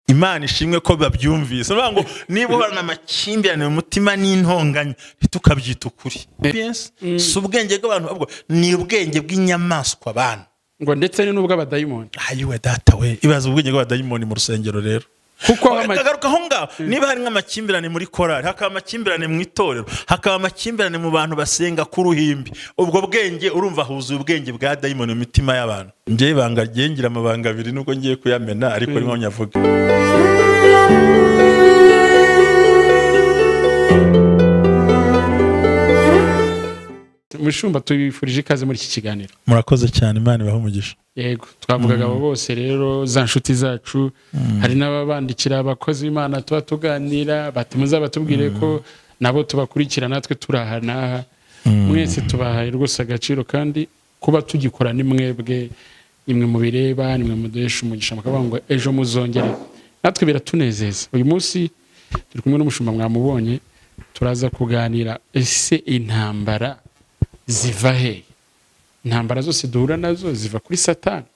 imana ishimwe ko babyumvise bivuga ngo niba uhorana amakimbirane mu mutima n'intonganya ntitukabyita ukuri si ubwenge bw'abantu ahubwo ni ubwenge bw'inyamaswa abantu ngo ndetse ni n'ubw'abadayimoni ayiwe data we ibaze ubwenge bw'abadayimoni mu rusengero rero kuko aho ama- kagaruka aho ngaho niba hari nk'amakimbirane muri korari hakaba amakimbirane mu itorero hakaba amakimbirane mu bantu basenga ku ruhimbi ubwo bwenge urumva huzuye ubwenge bwa dayimoni mu mitima y'abantu njyewe ibanga ryengira amabanga abiri nubwo ngiye kuyamena ariko niho nyavuga mushumba tubifurije ikaze muri iki kiganiro murakoze cyane imana ibaha umugisha yego twavugaga abo bose rero za nshuti zacu hari n'ababandikira abakozi b'imana tuba tuganira batumiza batubwire ko nabo tubakurikira natwe turi aha n'aha mwese tubahaye rwose agaciro kandi kuba tugikora ni mwebwe nimwe mubireba nimwe muduhesha umugisha mukavuga ngo ejo muzongere natwe biratunezeza uyu munsi turi kumwe n'umushumba mwamubonye turaza kuganira ese intambara ziva hehe intambara zose duhura nazo ziva kuri satani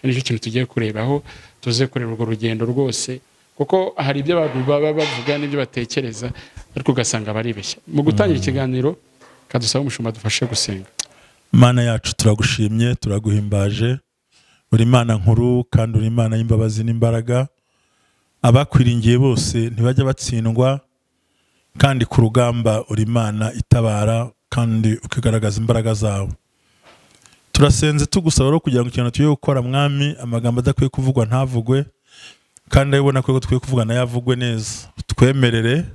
icyo nicyo kintu tugiye kurebaho tuze kureba urwo rugendo rwose kuko hari ibyo abantu baba bavuga n'ibyo batekereza ariko ugasanga baribeshya mu gutangira ikiganiro kadusaba umushumba dufashe gusenga mana yacu turagushimye turaguhimbaje uri imana nkuru kandi uri imana y'imbabazi n'imbaraga abakwiringiye bose ntibajya batsindwa kandi ku rugamba uri imana itabara kandi ukigaragaza imbaraga zawe turasenze tugusaba rero kugira ngo ikintu tugiye gukora mwami amagambo adakwiye kuvugwa ntavugwe kandi ayo ubona ko dukwiye kuvuga nayo avugwe neza twemerere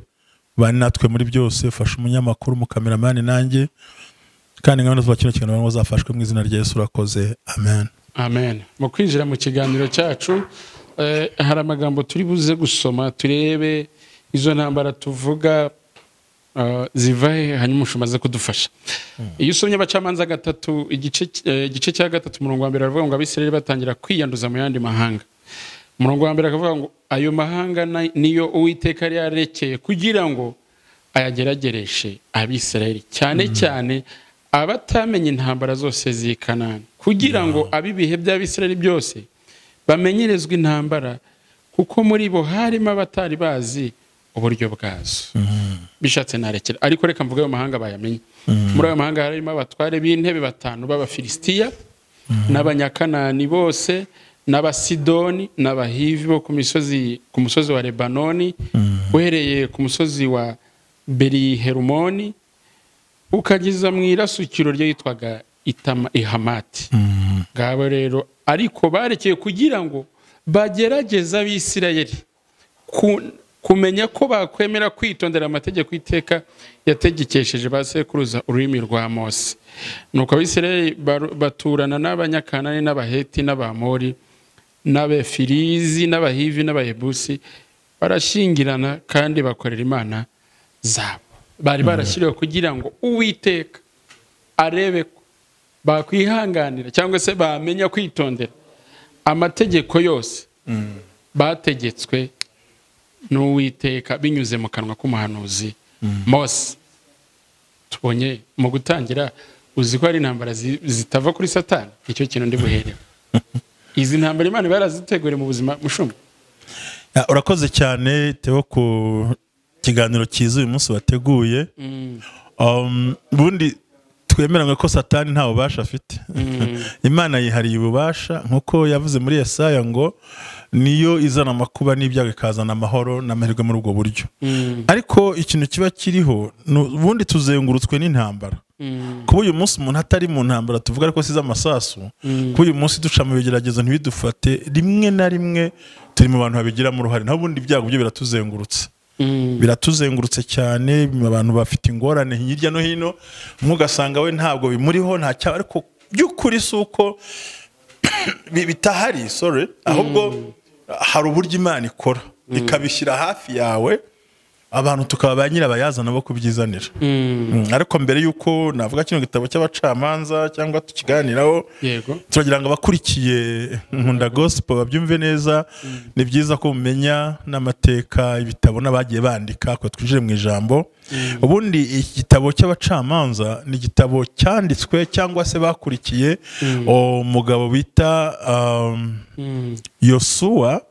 bane natwe muri byose fasha umunyamakuru mukameramani nanjye kandi nkabona zuba kino kintu ngo zafashwe mu izina rya Yesu urakoze amen amen mu kwinjira mu kiganiro cyacu eh, hari amagambo turi buze gusoma turebe izo ntambara tuvuga eh, ziva he hanyuma umushumba aze kudufasha iyo usomye abacamanza gatatu igice eh, igice cya gatatu umurongo wa mbere aravuga ngo abisirayeli batangira kwiyanduza mu yandi mahanga umurongo wa mbere akavuga ngo ayo mahanga na- niyo uwiteka yari yarekeye kugira ngo ayageragereshe abisirayeli cyane cyane abatamenya intambara zose z'i kanani kugira ngo ab'ibihe by'abisirayeli byose bamenyerezwe intambara kuko muri bo harimo abatari bazi uburyo bwazo bishatse narekera ariko reka mvuge ayo mahanga bayamenye muri ayo mahanga harimo abatware b'intebe batanu b'abafilisitiya n'abanyakanani bose n'abasidoni n'abahivi bo ku misozi ku musozi wa lebanoni uhereye ku musozi wa beriherumoni ukageza mu irasukiro ryitwaga Itama- ihamati ngabo rero ariko barekeye kugira ngo bagerageza abisirayeli ku- kumenya ko bakwemera kwitondera amategeko iteka yategekesheje ba sekuruza ururimi rwa mose nuko abisirayeli baru- baturana n'abanyakanani n'abaheti n'abamori n'abefirizi n'abahivi n'abayebusi barashyingirana kandi bakorera imana zabo bari barashyiriwe kugira ngo uwiteka arebe ko bakwihanganira cyangwa se bamenya kwitondera amategeko yose bategetswe n'uwiteka binyuze mu kanwa k'umuhanuzi mose tubonye mu gutangira uzi ko hari intambara zi- zitava kuri satani icyo kintu ndi buherewe izi ntambara imana iba yaraziteguriye mu buzima mushumba Ya, urakoze cyane tewo ku kiganiro cyiza uyu munsi wateguye Um, ubundi twemeranywe ko satani nta bubasha afite imana yihariye ububasha nk'uko yavuze muri yesaya ngo niyo izana amakuba n'ibyago ikazana amahoro n'amahirwe muri ubwo buryo ariko ikintu kiba kiriho ni ubundi tuzengurutswe n'intambara kuba uyu munsi umuntu atari mu ntambara tuvuga ariko si iz'amasasu kuba uyu munsi duca mu bigeragezo ntibidufate rimwe na rimwe turi mu bantu babigiramo uruhare naho ubundi ibyago byo biratuzengurutse biratuzengurutse cyane abantu bafite ingorane hirya no hino umwe ugasanga we ntabwo bimuriho nta cyaba ariko by'ukuri si uko bi- bitahari sorry ahubwo hari uburyo imana ikora ikabishyira hafi yawe abantu tukaba ba nyirabayazana bo kubyizanira Mm, ariko mbere y'uko navuga kino gitabo cy'abacamanza cyangwa tukiganiraho yego turagira ngo abakurikiye nkunda gospel babyumve neza ni byiza ko mumenya n'amateka ibitabo n'abagiye bandika ko twinjire mu ijambo ubundi iki gitabo cy'abacamanza ni igitabo cyanditswe cyangwa se bakurikiye umugabo bita um, yosuwa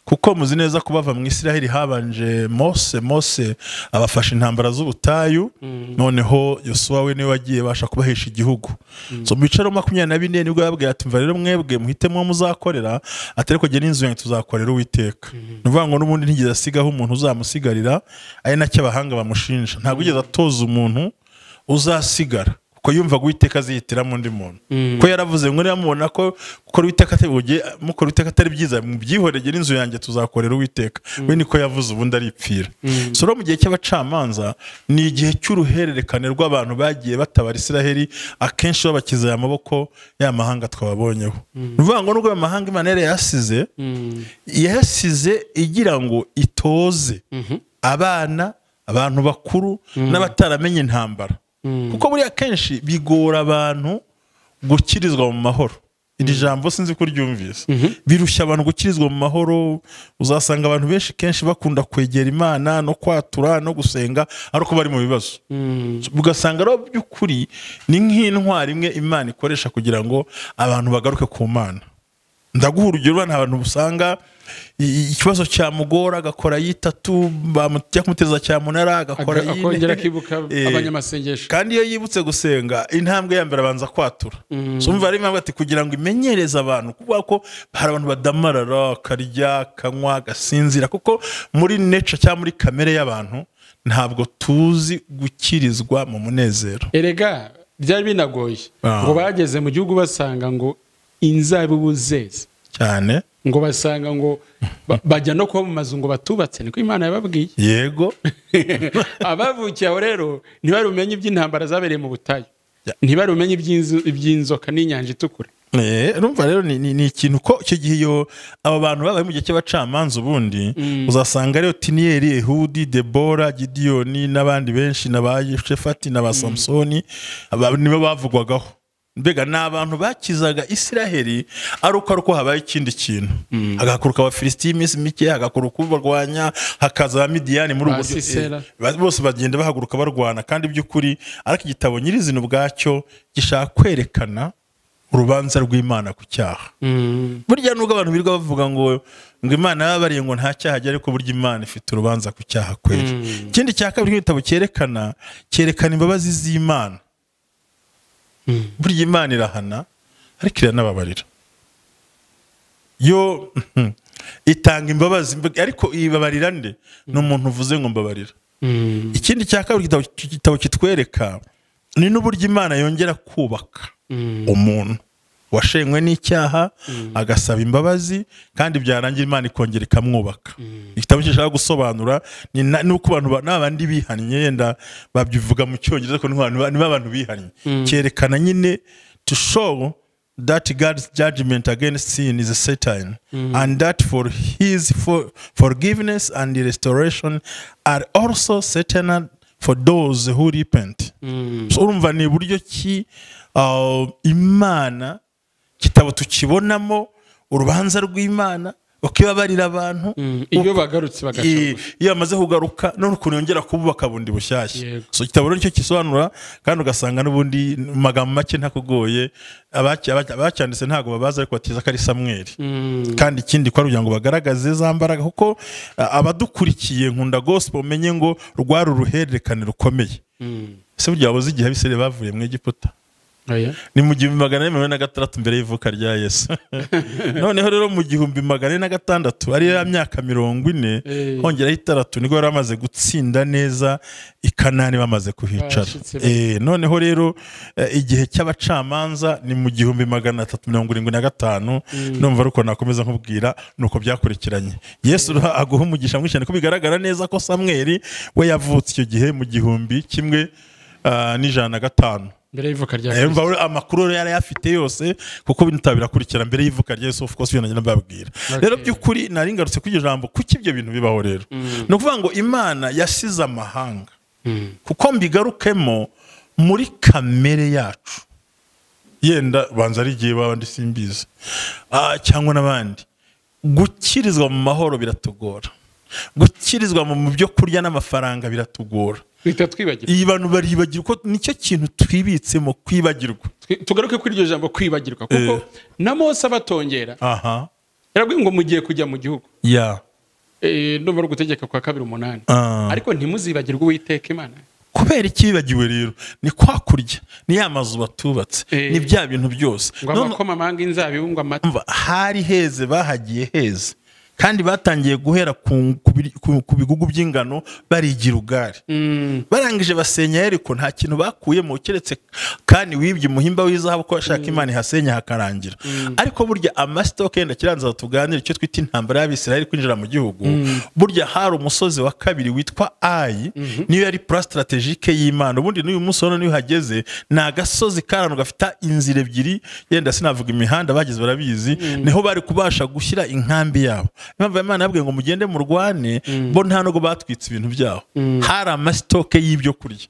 kuko muzi neza ko bava mu isiraheli habanje mose mose abafashe intambara z'ubutayu noneho yosuwa we niwe wagiye basha kubahesha igihugu so mu bicaro makumyabiri na bine nibwo yababwiye ati mva rero mwebwe muhitemo muzakorera atari kujya n'inzu yanjye tuzakorera uwiteka ni ukuvuga ngo n'ubundi ntigeze asigaho umuntu uzamusigarira ari nacyo abahanga bamushinja ntabwo ugeze atoza umuntu uzasigara kuko yumva uwiteka azihitiramo undi muntu ko yaravuze ngo mubona ko gukora uwiteka atari buge- mukora uwiteka atari byiza byihorege n'inzu yanjye tuzakorera uwiteka we niko yavuze ubundi aripfira so rero mu gihe cy'abacamanza ni igihe cy'uruhererekane rw'abantu bagiye batabara isiraheli akenshi babakiza aya maboko ya mahanga twababonyeho ni ukuvuga ngo nubwo aya mahanga imana yari yasize yasize igira ngo itoze abana abantu bakuru n'abataramenye intambara kuko buriya akenshi bigora abantu gukirizwa mu mahoro iri jambo sinzi ko ryumvise birushya abantu gukirizwa mu mahoro uzasanga abantu benshi kenshi bakunda kwegera imana no kwatura no gusenga ari uko bari mu bibazo ugasanga rero by'ukuri ni nk'intwari imwe imana ikoresha kugira ngo abantu bagaruke ku mana ndaguha urugero ni abantu usanga i- ikibazo cyamugora agakora yitatu bamutya kumuteza cyamunara agakora Aga- yine. akongera akibuka Eh, abanyamasengesho kandi iyo yibutse gusenga intambwe ya mbere abanza kwatura so umva ari impamvu ati kugira ngo imenyereze abantu kuvuga ko hari abantu badamarara akarya akanywa agasinzira kuko muri nature cyangwa muri kamere y'abantu ntabwo tuzi gukirizwa mu munezero erega byari binagoye Ah. ngo bageze mu gihugu basanga ngo inzabibu zeze cyane ngo basanga ngo ba- bajya no kuba mu mazu ngo batubatse niko imana yababwiye yego abavukiye aho rero ntibari bumenye iby'intambara zabereye mu butayu Ya. ntibari bumenye iby'inzu- iby'inzoka n'inyanja itukura Eh, urumva rero ni, ni, ni ikintu ko icyo gihe iyo aba bantu babaye mu gihe cy'abacamanza ubundi uzasanga ariyo tiniyeri ehudi debora gidiyoni n'abandi benshi na ba shefati na ba samusoni aba nibo bavugwagaho mbega ni abantu bakizaga isiraheli ari uko ari uko habaye ikindi kintu hagakuruka abafilisiti y'iminsi mike hagakuruka ubarwanya hakaza abamidiyani muri ubu buryo Abasisera. Eh, ba- bose bagenda bahaguruka barwana kandi by'ukuri ariko igitabo nyirizina ubwacyo gishaka kwerekana urubanza rw'imana ku cyaha burya nubwo abantu birirwa bavuga ngo ngo imana yababariye ngo nta cyaha ajya ariko burya imana ifite urubanza ku cyaha kwera ikindi cya kabiri nk'igitabo cyerekana cyerekana imbabazi z'imana burya imana irahana ariko iranababarira yo itanga imbabazi mbe- ariko ibabarira nde ni umuntu uvuze ngo mbabarira ikindi cya kabiri igitabo- igitabo kitwereka ni n'uburyo imana yongera kubaka umuntu washenywe n'icyaha agasaba imbabazi kandi byarangira imana ikongera ikamwubaka igitabo gishaka gusobanura ni na- ni uko abantu ba- n'abandi bihannye yenda babivuga mu cyongereza ko niho abantu ba- nibo abantu bihannye cyerekana nyine to show that God's judgment against sin is Satan, and that for His for, forgiveness and restoration are also Satan for those who repent. So, urumva ni buryo ki uh, imana kitabo tukibonamo urubanza rw'imana ukibabarira abantu iyo bagarutse I- bagacogora iyo bamaze kugaruka none ukuntu yongera kububaka bundi bushyashya Yego. so igitabo rero nicyo kisobanura kandi ugasanga n'ubundi mu magambo make ntakugoye abacy- abacy- abacyanditse ntabwo babazi ariko batiza ko ari samweri kandi ikindi ko ari kugira ngo bagaragaze za mbaraga kuko a- abadukurikiye nkunda gospel umenye ngo rwari uruhererekane rukomeye ese burya wabuze igihe abisirayeli bavuye mu egiputa Oya. ni mu gihumbi magana ane mirongo ine na gatandatu mbere y'ivuka rya yesu noneho rero mu gihumbi magana ane na gatandatu ari ya myaka mirongo ine Eh. hongeraho itaratu nibwo yari amaze gutsinda neza i kanani bamaze kuhicara Barashitse Eh, noneho rero eh, igihe cy'abacamanza ni mu gihumbi magana atatu mirongo irindwi na gatanu numva ariko nakomeza nkubwira ni uko byakurikiranye yesu rero aguha umugisha mwinshi cyane ko bigaragara neza ko samweri we yavutse icyo gihe mu gihumbi kimwe ah, n'ijana na gatanu mbere y'ivuka Eh, rya Kristo. umva rero amakuru rero yari ayafite yose kuko bitabirakurikira mbere y'ivuka rya Yesu of course ibyo nagenda mbabwira rero by'ukuri nari ngarutse kuri iryo jambo kuki ibyo bintu bibaho rero ni ukuvuga ngo imana yasize amahanga kuko mbigarukemo muri kamere yacu yenda banza ari igihe waba ndi simbizi Ah, cyangwa n'abandi gukirizwa mu mahoro biratugora gukirizwa mu byo kurya n'amafaranga biratugora duhita twibagirwa iyi bantu baribagirwa kuko nicyo kintu twibitsemo kwibagirwa Twi- tugaruke kuri iryo jambo kwibagirwa kuko na mose abatongera aha yarabwiye ngo mugiye kujya mu gihugu ya Eh, ndumva ari ugutegeka kwa kabiri umunani Ah. ariko ntimuzibagirwe uwiteka imana kubera icyibagiwe rero ni kwa kurya ni ya mazu batubatse Eh. ni bya bintu byose ngo None- abakoma amanga inzabibu ngo amata umva hari heze bahagiye heze kandi batangiye guhera ku, ku, biri- ku, ku bigugu by'ingano barigira ugari Mm, barangije basenya ariko nta kintu bakuyemo keretse kandi wibye umuhimba w'izahabu ko bashaka imana ihasenya hakarangira ariko burya amasitoke yenda kiranza tuganire icyo twita intambara y'abisiraheli kwinjira mu gihugu burya hari umusozi wa kabiri witwa ayi niyo yari pura sitarategike y'imana ubundi n'uyu munsi urabona niyo uhageze ni agasozi karano gafite inzira ebyiri yenda sinavuga imihanda bagize barabizi niho bari kubasha gushyira inkambi yabo impamvu imana yabwiye ngo mugende murwane bo nta nubwo batwitse ibintu byabo hari amasitoke y'ibyo kurya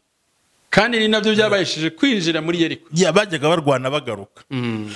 kandi ni nabyo byabahesheje kwinjira muri yeriko Ya, bajyaga barwana bagaruka Mm.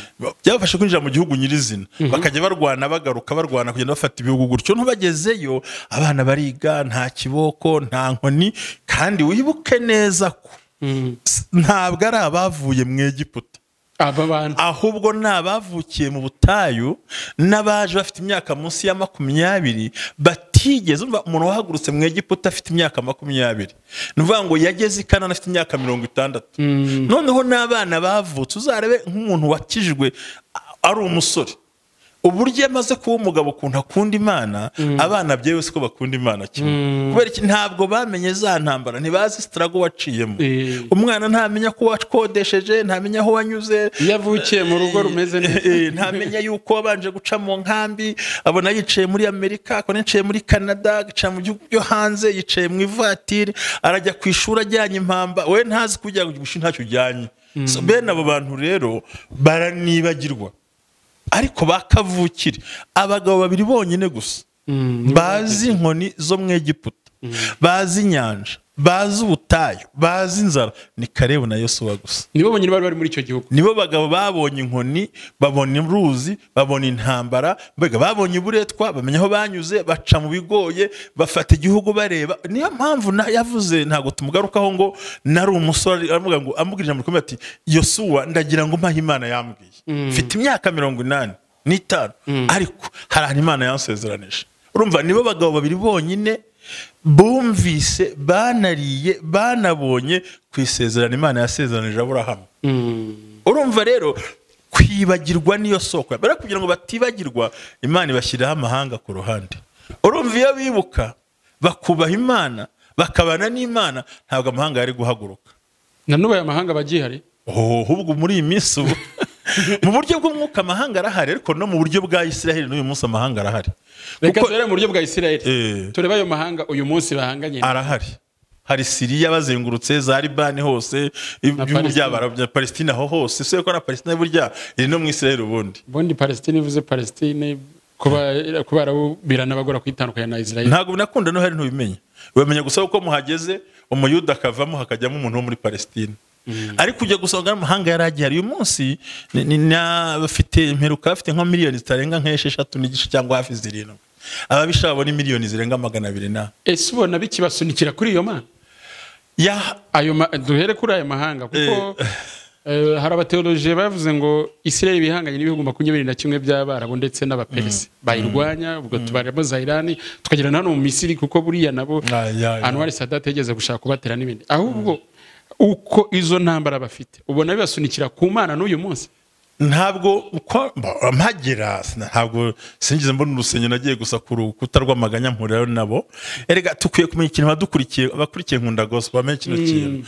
byabafashe kwinjira mu gihugu nyirizina bakajya barwana bagaruka barwana kugenda bafata ibihugu gutyo ntubagezeyo abana bariga nta kiboko nta nkoni kandi wibuke neza ko Mm. s- ntabwo ari abavuye mu egiputa aba bantu ahubwo ni abavukiye mu butayu n'abaje bafite imyaka munsi ya makumyabiri batigeze umva umuntu wahagurutse mu egiputa afite imyaka makumyabiri ni ukuvuga ngo yageze i kanani afite imyaka mirongo itandatu noneho n'abana bavutse uzarebe nk'umuntu wakijijwe a- ari umusore uburyo amaze kuba umugabo ukuntu akunda imana abana byewe siko bakunda imana kimwe kubera iki ntabwo bamenye za ntambara ntibazi sitarago waciyemo Eh. umwana ntamenya ko wakodesheje ntamenya aho wanyuze iyo avukiye mu rugo rumeze neza Eh, ntamenya yuko wabanje guca mu nkambi abona yicaye muri amerika akabona yicaye muri canada agaca mu gihugu byo hanze yicaye mu ivatiri arajya ku ishuri ajyanye impamba we ntazi kujya gushyira ntacyo ujyanye So, bene abo bantu rero baranibagirwa ariko bakavukire abagabo babiri bonyine gusa bazi inkoni zo mu egiputa bazi inyanja bazi ubutayu bazi inzara ni karebu na yosuwa gusa nibo bonyine bari bari muri icyo gihugu nibo bagabo babonye inkoni babona uruzi babona intambara mbega babonye uburetwa bamenya aho banyuze baca mu bigoye bafata igihugu bareba niyo mpamvu na- yavuze ntabwo tumugarukaho ngo nari umusore aravuga ngo amubwirije mu rukombe ati yosuwa ndagira ngo mpahe imana yambwiye mfite imyaka mirongo inani n'itanu ariko hari ahantu imana yansezeranije urumva nibo bagabo babiri bonyine bumvise banariye banabonye ku isezerano imana yasezeranije aburahamu urumva rero kwibagirwa niyo soko mbere kugira ngo batibagirwa imana ibashyiriraho amahanga ku ruhande urumva iyo bibuka bakubaha imana bakabana n'imana ntabwo amahanga yari guhaguruka na n'ubu aya mahanga aba agihari Oh, ahubwo muri iyi minsi ubu mu buryo bw'umwuka amahanga arahari ariko no mu buryo bwa israheli n'uyu munsi amahanga arahari reka Kuko- turebe mu buryo bwa isirayeli Eh. turebe ayo mahanga uyu munsi bahanganye arahari hari siriya bazengurutse za libani hose ibihugu Palestina. by'abarabu bya palestina ho hose usibye ko na palestina burya iri no mu israheli ubundi ubundi palestine ivuze palestine kuba- kuba arabu biranabagora kuyitandukanya na israel ntabwo binakunda no hari ntubimenya wamenya gusa uko muhageze umuyuda akavamo hakajyamo umuntu wo muri palestina ariko ujya gusanga n'amahanga yari agihari uyu munsi ni- ni- na- bafite imperuka bafite nka miliyoni zitarenga nk'esheshatu n'igice cyangwa hafi zirindwi ababisha babona miliyoni zirenga magana abiri na ese ubona bikibasunikira kuri iyo mana ya ayo ma- duhere kuri ayo mahanga kuko eh, hari abateoloji bavuze ngo israel bihanganye n'ibihugu makumyabiri na kimwe by'abarabu ndetse n'abaperesi bayirwanya ubwo tubaramo zayirani tukagera na hano mu misiri kuko buriya nabo Ah, ya, ya. anwari sadate yageze gushaka kubatera n'ibindi ahubwo uko izo ntambara bafite ubona bibasunikira ku mana n'uyu munsi ntabwo uko mba- mpagera sina- ntabwo sinigeze mbona urusengero nagiye gusa ku rukuta rw'amaganya mpurirayo nabo erega tukwiye kumenya ikintu abadukurikiye abakurikiye nkunda gospel bamenye kino kintu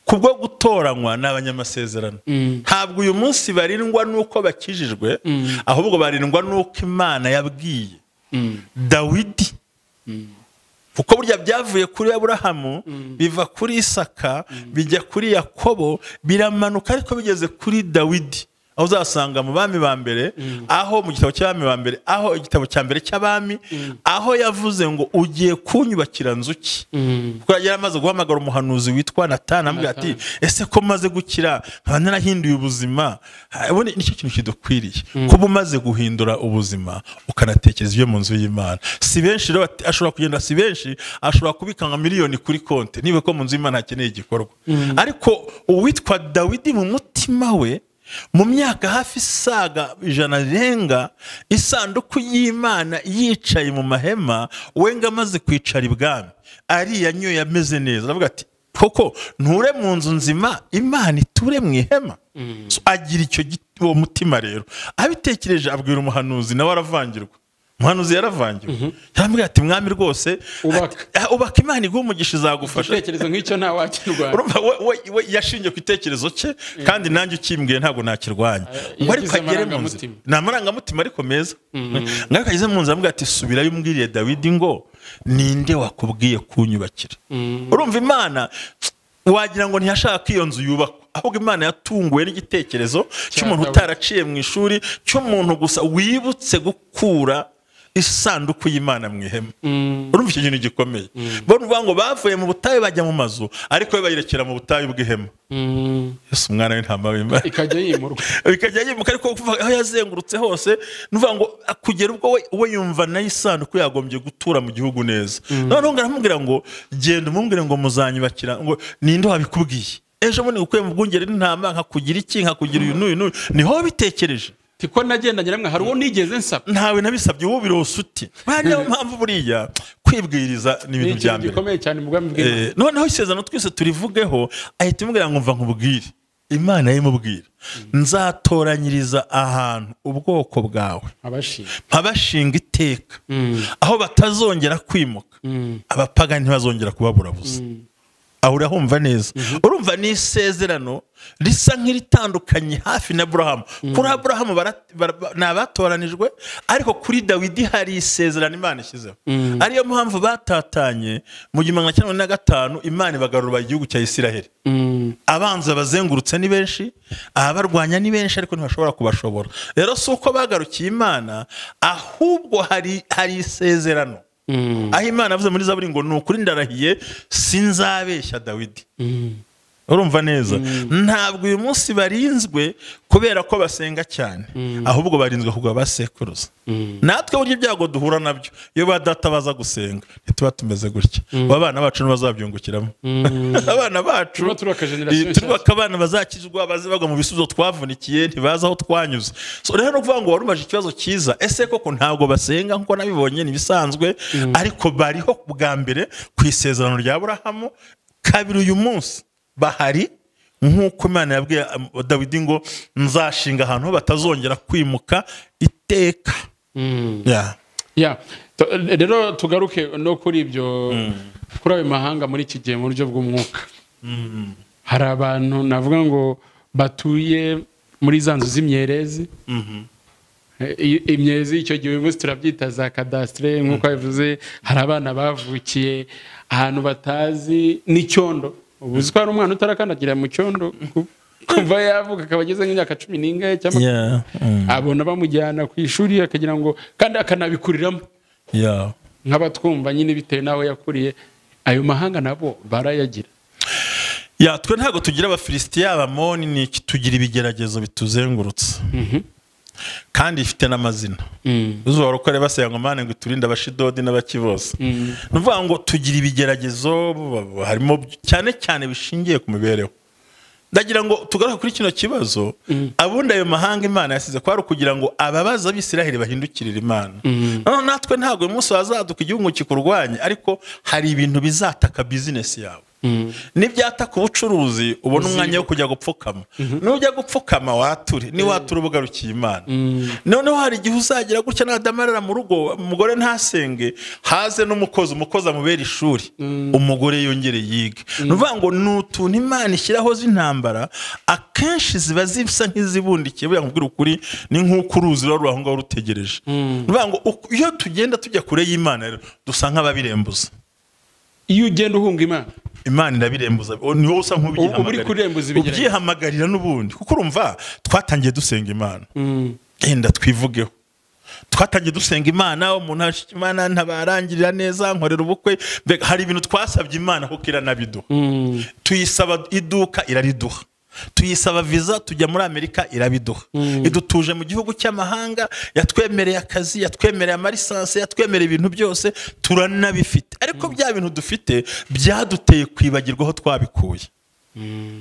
kubwo gutoranywa ni abanyamasezerano ntabwo uyu munsi barindwa n'uko bakijijwe ahubwo barindwa n'uko imana yabwiye dawidi kuko burya byavuye kuri aburahamu biva kuri isaka bijya kuri yakobo biramanuka ariko bigeze kuri dawidi aho uzasanga mu bami ba mbere aho mu gitabo cy'abami ba mbere aho igitabo cya mbere cy'abami aho yavuze ngo ugiye kunyubakira nzu ki kuko yari amaze guhamagara umuhanuzi witwa natana amubwira ati ese ko maze gukira nkaba narahinduye ubuzima Ha, ubundi nicyo kintu kidukwiriye kuba umaze guhindura ubuzima ukanatekereza ibyo mu nzu y'imana si benshi rero bati- ashobora kugenda si benshi ashobora kubika nka miliyoni kuri konti niba ko mu nzu y'imana hakeneye igikorwa ariko uwitwa dawidi mu mutima we mu myaka hafi isaga ijana rirenga isanduku y'imana yicaye mu mahema wenga amaze kwicara ibwami ariya nyoye ameze neza aravuga ati koko nture mu nzu nzima imana iture mu ihema So, agira icyo gi- uwo mutima rero abitekereje abwira umuhanuzi nawe aravangirwa umuhanuzi yaravangiwe yaramubwira ati mwami rwose Ubaka. ati, ubaka imana iguha umugisha izagufasha igitekerezo nk'icyo nta wakirwara urumva we, we, we yashingiye ku gitekerezo cye kandi nanjye ukimbwiye ntabwo nakirwanya Eh, ngo ariko yagize agere mu nzira amarangamutima. ni amarangamutima ariko meza ngo ariko ageze mu nzira aramubwira ati subirayo umbwiriye dawidi ngo ninde wakubwiye kunyubakira urumva imana wagira ngo ntiyashaka ko iyo nzu yubakwa ahubwo imana yatunguwe n'igitekerezo cy'umuntu Dawidi. utaraciye mu ishuri cy'umuntu gusa wibutse gukura isanduku y'imana mu ihema urumva icyo kintu gikomeye bo ni ukuvuga ngo bavuye mu butayu bajya mu mazu ariko we bayerekera mu butayu bw'ihema yesu umwana w'intama w'imana ikajya yimurwa bikajya yimuka ariko kuva aho yazengurutse hose ni ukuvuga ngo kugera ubwo we, we yumva nayo isanduku yagombye gutura mu gihugu neza noneho ngo aramubwira ngo genda umubwire ngo muzanyubakira ngo ninde wabikubwiye ejo bundi ngukuye mu bwungeri n'intama nkakugira iki nkakugira uyu n'uyu n'uyu niho bitekereje tiko nagendanye namwe hari uwo nigeze nsaba ntawe nabisabye wowe birose uti Buriya niyo mpamvu buriya kwibwiriza ni ni ibintu bya ikintu mbere gikomeye cyane mu bwami bw'imana Eh, noneho isezerano twese turivugeho ahita imubwira ngo mva nkubwire imana yimubwira nzatoranyiriza ahantu ubwoko bwawe abashinga nkabashinga iteka aho batazongera kwimuka abapagani ntibazongera kubaburabuza aho urahumva neza urumva ni isezerano risa nk'iritandukanye hafi na burahamu kuri aburahamu bara- bara- ba- ni abatoranijwe ariko kuri dawidi hari isezerano imana ishyizeho ariyo mpamvu batatanye mu gihumbi magana cyenda na gatanu imana ibagarura igihugu cya isiraheli abanzi babazengurutse ni benshi ababarwanya ni benshi ariko ntibashobora kubashobora rero si uko bagarukiye imana ahubwo hari hari isezerano aho imana avuze muri zaburi ngo ni ukuri ndarahiye sinzabeshya dawidi urumva neza ntabwo uyu munsi barinzwe kubera ko basenga cyane ahubwo barinzwe kugwa basekuruza natwe burya ibyago duhura nabyo iyo ba data baza gusenga ntituba tumeze gutya abana bacu ntibazabyungukiramo abana bacu Turimo turubaka generasiyo Eh, turubaka abana bazakizwa baze bagwa mu bisubizo twavunikiye ntibazi aho twanyuze so rero no kuvuga ngo wari umaje ikibazo cyiza ese koko ntabwo basenga nk'uko nabibonye ntibisanzwe ariko bariho bwa mbere ku isezerano rya burahamu kabiri uyu munsi bahari nk'uko imana yabwiye um, dawidi ngo nzashinga ahantu ho batazongera kwimuka iteka Yeah. Ya, to- rero tugaruke no kuri ibyo kuri ayo mahanga muri iki gihe mu buryo bw'umwuka hari abantu navuga ngo batuye muri za nzu z'imyerezi Eh, i- imyezi icyo gihe uyu munsi turabyita za kadasitire nk'uko bivuze hari abana bavukiye ahantu batazi n'icyondo ubu uzi ko hari umwana utarakandagira mu cyondo ku- kuva yavuka akaba ageze nk'imyaka cumi n'ingahe cyangwa Yeah. Mm. abona bamujyana ku ishuri akagira ngo kandi akanabikuriramo Yeah. nk'abatwumva nyine bitewe n'aho yakuriye ayo mahanga nabo barayagira ya twe ntabwo tugira abafilisitiya abamoni ni iki tugira ibigeragezo bituzengurutse kandi ifite n'amazina uzuba uko reba se ngo mane ngo iturinde abashidodi n'abaki bose ni ukuvuga ngo tugira ibigeragezo harimo cyane cyane bishingiye ku mibereho ndagira ngo tugaruke kuri kino kibazo abundi ayo mahanga imana yasize kwari ukugira ngo ababaza abisiraheli bahindukirire imana noneho natwe ntabwo uyu munsi wazaduka igihugu kikurwanya ariko hari ibintu bizataka bizinesi yawe n'ibyataka ubucuruzi ubona umwanya wo kujya gupfukama nujya gupfukama wature niwature uba ugarukiye imana noneho hari igihe uzagira gutya nadamarara mu rugo umugore ntasenge haze n'umukozi umukozi amubera ishuri umugore yongere yige ni ukuvuga ngo ni utuntu imana ishyiraho z'intambara akenshi ziba zisa nk'izibundikiye buriya nkubwira ukuri ni nk'uko uruzi ruba ruri aho ngaho rutegereje ni ukuvuga ngo uku- iyo tugenda tujya kure y'imana rero dusa nk'ababirembuza iyo ugenda uhunga imana imana irabirembuza o- ni wowe usa nk'ubyihamagara- Uba uri kurembuza ibigeragezo. ubyihamagarira n'ubundi kuko urumva twatangiye dusenga imana genda twivugeho twatangiye dusenga imana umuntu ashika imana ntabarangirira neza nkorera ubukwe mbega hari ibintu twasabye imana kuko iranabiduha tuyisaba iduka irariduha tuyisaba viza tujya muri amerika irabiduha idutuje mu gihugu cy'amahanga yatwemereye akazi yatwemereye amarisanse yatwemereye ibintu byose turanabifite ariko bya bintu dufite byaduteye kwibagirwa aho twabikuye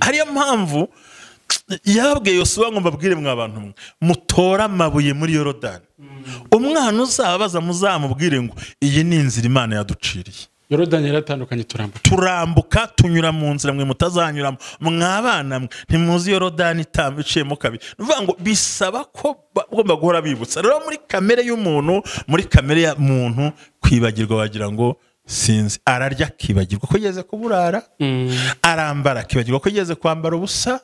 hariyo mpamvu yababwiye yosuwa ngo mbabwire mwa abantu mwe mutore amabuye muri yorodani umwana uzabaza muzamubwire ngo iyi ni inzira imana yaduciriye yorodani yaratandukanye turambuka turambuka tunyura mu nzira mwe mutazanyuramo mwabana mwe ntimuzi yorodani itamba iciyemo kabiri ni ukuvuga ngo bisaba ko bagomba guhora bibutsa rero muri kamere y'umuntu muri kamere ya muntu kwibagirwa wagira ngo sinzi ararya akibagirwa ko yigeze kuburara arambara akibagirwa ko yigeze kwambara ubusa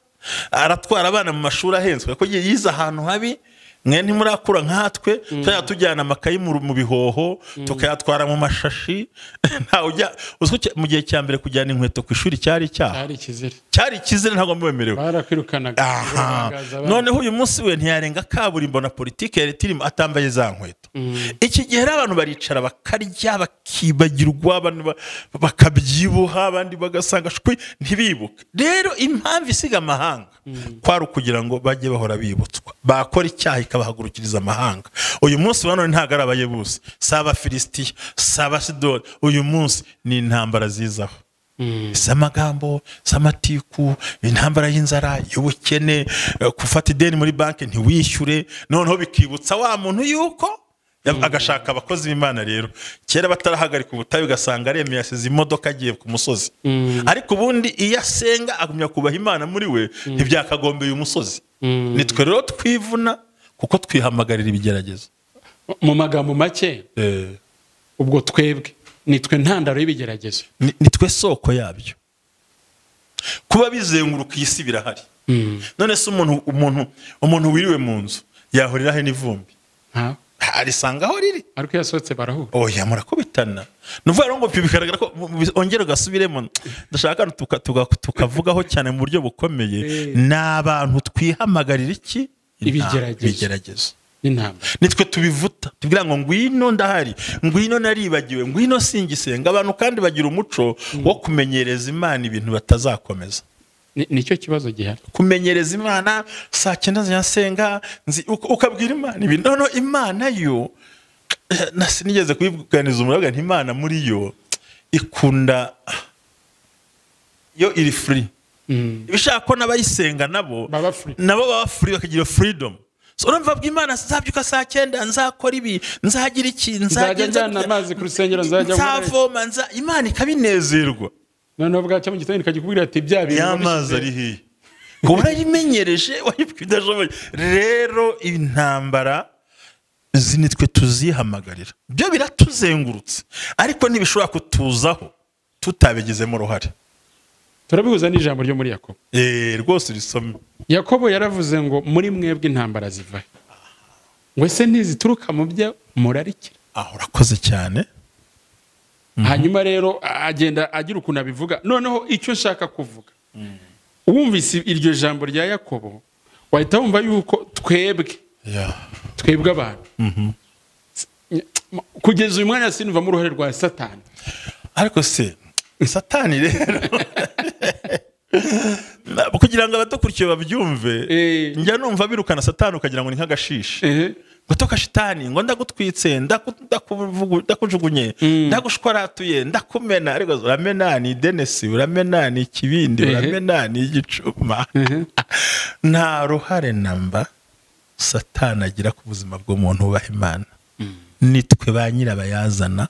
aratwara abana mu mashuri ahenzwe ko yize ahantu habi mwe ntimurakura nkatwe tuzajya tujyana amakayi mu mu bihoho tukayatwara mu mashashi ntawe ujya uzwi cya- mu gihe cya mbere kujyana inkweto ku ishuri cyari icyaha hari ikizira cyari ikizere ntabwo mwemerewe barakwirukanaga aha bagaza abana. noneho uyu munsi we ntiyarenga kaburimbo na politiki ya leta irimo atambaye za nkweto iki gihe rero abantu baricara bakarya bakibagirwa abantu ba- bakabyibuha abandi bagasanga shwi ntibibuke rero impamvu isiga amahanga kwari ukugira ngo bajye bahora bibutswa bakora icyaha ikabahagurukiriza amahanga uyu munsi wa none ntabwo ari abayebuzi si abafilisitiya si abasidoni uyu munsi ni intambara zizaho si amagambo si amatiku intambara y'inzara y'ubukene eh, gufata ideni muri banki ntiwishyure noneho bikibutsa wa muntu yuko ya- agashaka abakozi b'imana rero kera batarahagarika ubutayu ugasanga aremeye asize imodoka agiye ku musozi ariko ubundi iyo asenga agumya kubaha imana muri we ntibyakagombeye umusozi nitwe rero twivuna kuko twihamagarira ibigeragezo mu magambo make Eh, ubwo twebwe nitwe ntandaro y'ibigeragezo ni ni twe soko yabyo kuba bizenguruka iyi si birahari none se umuntu umuntu umuntu wiriwe mu nzu yahurira he n'ivumbi nta arisanga aho riri ariko iyo yasohotse barahura oya murakubitana ni ukuvuga rero ngo bigaragara ko ongera ugasubiremo ndashaka hano tuka- tuka- tukavugaho cyane mu buryo bukomeye ni abantu twihamagarira iki Ibigeragezo. ibigeragezo n'intambara nitwe tubivuta tubwira ngo ngwino ndahari ngwino naribagiwe ngwino singisenga abantu kandi bagira umuco wo kumenyereza imana ibintu batazakomeza Ni- nicyo kibazo gihari kumenyereza imana saa cyenda zirasenga nzi- uka- ukabwira imana ibintu noneho imana yo eh, na sinigeze kuyibuganiza umurabwa ntimana muri yo ikunda yo iri furi Mm. ibishaka ko n'abayisenga nabo Baba free. nabo baba free bakagira freedom So, urumva bwa imana nzabyuka saa cyenda nzakora ibi nzagira iki nzajya njyana amazi ku rusengero nzajya nkorera- nzavoma nza imana ikabinezerwa noneho bwacya mu gitondo ikajya ikubwira ati bya bintu y'amazi ari hiya urayimenyereje wayibwiye udashoboye rero intambara izi ni twe tuzihamagarira byo biratuzengurutse ariko ntibishobora kutuzaho tutabigizemo uruhare turabihuza n'ijambo ryo muri yakobo Eh, rwose urisome yakobo yaravuze ngo muri mwebwe intambara zivahe ngo ese ntizituruka mu byo murarikira aha urakoze cyane hanyuma rero agenda agira ukuntu abivuga noneho icyo nshaka kuvuga wumvise iryo jambo rya yakobo wahita wumva yuko twebwe Yeah. twebwe abantu kugeza uyu mwanya sinuvamo uruhare rwa satani ariko se satani rero kugira ngo abadukurikiye babyumve Eh. njya numva birukana satani ukagira ngo ni nk'agashishi Ehe. gutoka shitani ngo ndagutwitse ndaku- ndakuvugu- ndakujugunye ndagushwaratuye ndakumena ariko uramena ni denesi uramena ni ikibindi Ehe. uramena ni igicuma nta ruhare namba satani agira ku buzima bw'umuntu wubaha imana nitwe ba nyirabayazana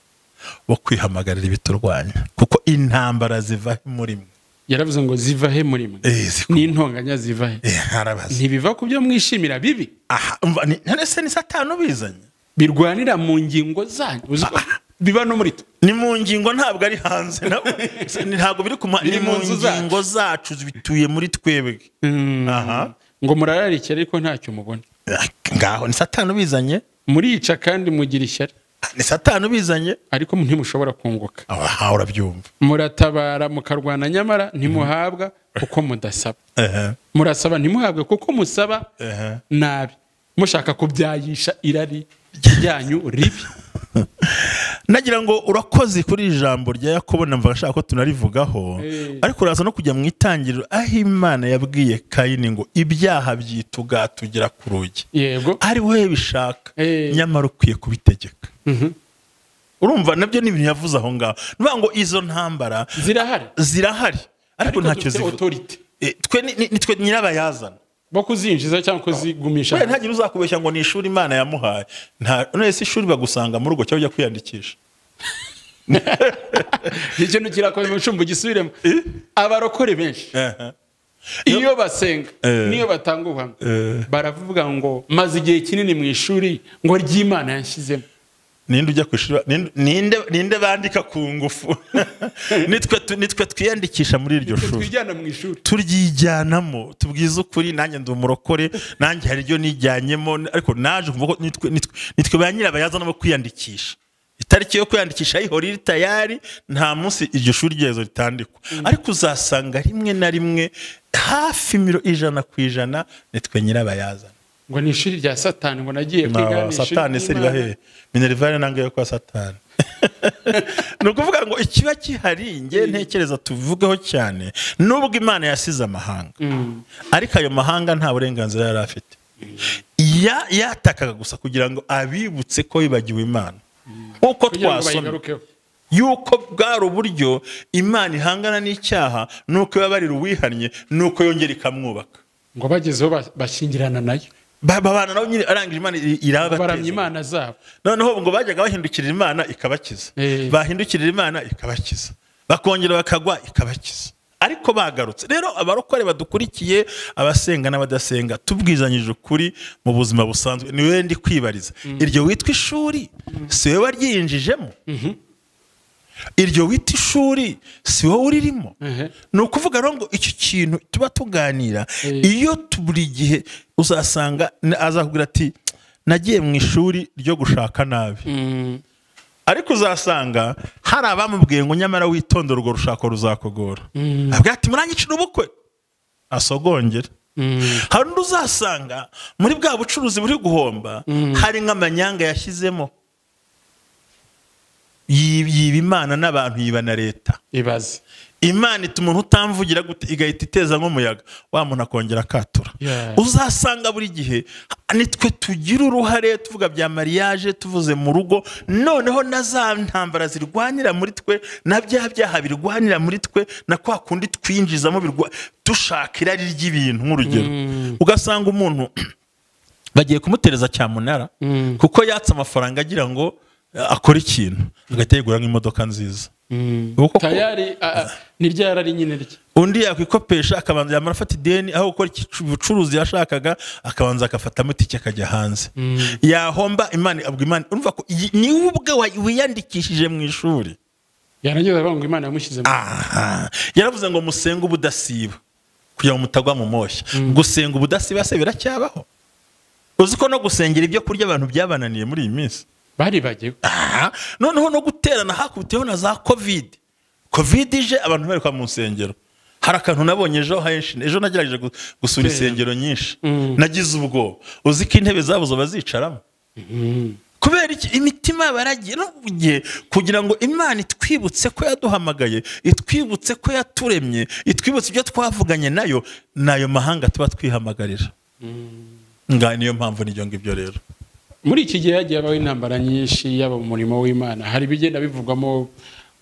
bo kwihamagarira ibiturwanya kuko intambara ziva muri mwe yaravuze ngo zivahe muri mwe Eh, ziku- n'intonganya zivahe Eh, harabaza ntibiva ku byo mwishimira bibi aha umva, ni- none se ni satani ubizanye birwanira mu ngingo zanyu uzi ko biba no muri twe ni mu ngingo ntabwo ari hanze nabo. Se, ni- ntabwo biri kuma Biri ni mu mu nzu zacu. ngingo zacu bituye muri twebwe aha ngo murararikira ariko ntacyo mubona ngaho ni satani ubizanye murica kandi mugira ishyari ni satani ubizanye ariko ntimushobora kunguka aha urabyumva muratabara mukarwana nyamara ntimuhabwa kuko mudasaba Ehe, murasaba ntimuhabwe kuko musaba ehe. nabi mushaka kubyayisha irari ryanyu ribi nagira ngo urakoze kuri iri jambo rya yakobo na mva ashaka ko tunarivugaho Eh. ariko uraza no kujya mu itangiriro aho imana yabwiye kayini ngo ibyaha byituga tugera ku rugi yego ari wowe bishaka Eh. nyamara ukwiye kubitegeka urumva nabyo ni ibintu yavuze aho ngaho ni ukuvuga ngo izo ntambara zirahari zirahari ariko ariko ntacyo dufite zivuga otorite Eh, twe ni- ni- ni twe nyirabayazana bo kuzinjiza cyangwa kuzigumisha kubera ntagira uzakubeshya ngo ni ishuri imana yamuhaye nta none se ishuri bagusanga mu rugo cyangwa ujya kwiyandikisha icyo ntikirakomeye mucumbu gisubiremo Eh? abarokore benshi Aha. iyo basenga Eh. niyo batanga ubuhamya Eh. baravuga ngo maze igihe kinini mu ishuri ngo ry'imana yanshyizemo ninde ujya ku ishuri ninde- ninde ninde bandika ku ngufu nitwe tu- nitwe twiyandikisha muri iryo Twe shuri twijyana mu ishuri turyijyanamo tubwize ukuri nanjye ndi umurokore nanjye hari ibyo nijyanyemo ariko naje kumva ko nitwe nitwe- nitwe ba nyirabayazana bo kwiyandikisha itariki yo kwiyandikisha ayihora iri tayari nta munsi iryo shuri ryezo ritandikwa ariko uzasanga rimwe na rimwe hafi miro ijana ku ijana nitwe nyirabayazana ngo ni ishuri rya satani ngo nagiye kwiga Na ni ishuri satani se riba ry'Imana. hehe minerivare nange yo kwa satani ni ukuvuga ngo ikiba kihari nge ntekereza tuvugeho cyane nubwo imana yasize amahanga Mm. ariko ayo mahanga nta burenganzira yari afite Ya- yatakaga gusa kugira ngo abibutse ko bibagiwe imana uko kugira ngo twasoma bayigarukeho yuko bwari uburyo imana ihangana n'icyaha nuko ibabarira uwihannye nuko yongera ikamwubaka ngo bagezeho ba- bashyingirana nayo Ba- babana nabo nyine arangije imana baramya irabateza imana zabo noneho ngo bajyaga bahindukirira imana ikabakiza Eh. bahindukirira imana ikabakiza bakongera bakagwa ikabakiza ariko bagarutse rero abarokore badukurikiye abasenga n'abadasenga tubwizanyije ukuri mu buzima busanzwe ni wowe ndi kwibariza iryo witwa ishuri si wowe waryinjijemo iryo wita ishuri si wowe uririmo Ehe. ni ukuvuga rero ngo iki kintu tuba tuganira Eh. iyo tu- buri gihe uzasanga na- azakubwira ati nagiye mu ishuri ryo gushaka nabi ariko uzasanga hari abamubwiye ngo nyamara witondere urwo rushako ruzakugora avuga ati muranyicira ubukwe asogongera hari undi uzasanga muri bwa bucuruzi buri guhomba hari nk'amanyanga yashyizemo Yi- yiba imana n'abantu yiba na leta ibaze imana ituma umuntu utamvugira gute igahita iteza nk'umuyaga wa muntu akongera akatura Yeah. uzasanga buri gihe nitwe tugira uruhare tuvuga bya mariage tuvuze mu rugo noneho na za ntambara zirwanira muri twe na bya byaha birwanira muri twe na kwa kundi twinjizamo birwa dushaka irari ry'ibintu nk'urugero ugasanga umuntu bagiye kumutereza cyamunara kuko yatse amafaranga agira ngo eh, akore ikintu agahita yigura nk'imodoka nziza Uko- tayari a- a- ni rya rari nyine rye undi yakwikopesha akabanza yamara afata ideni aho gukora ikicu- ubucuruzi yashakaga akabanza agafatamo itike akajya hanze yahomba imana abwa imana urumva ko iyi- niwe ubwe wa- wiyandikishije mu ishuri yarageze avuga ngo imana yamushyize mu aha yaravuze ngo musenge ubudasiba kugira ngo mutagwa mu moshya gusenga ubudasiba se biracyabaho uzi ko no gusengera ibyo kurya abantu byabananiye muri iyi minsi baribagiwe aha noneho no guterana hakubiteho na za kovide kovide ije abantu bari kwa mu nsengero hari akantu nabonye ejo henshi ejo nagerageje gu- gusura Kera. insengero nyinshi Mm. nagize ubwoba uzi ko intebe zabo zo bazicaramo kubera iki imitima baragiye n'ubugiye kugira ngo imana itwibutse ko yaduhamagaye itwibutse ko yaturemye itwibutse ibyo twavuganye nayo nayo mahanga tuba twihamagarira nga niyo mpamvu n'ibyo ngibyo rero muri iki gihe hagiye habaho intambara nyinshi yaba mu murimo w'imana hari ibigenda bivugwamo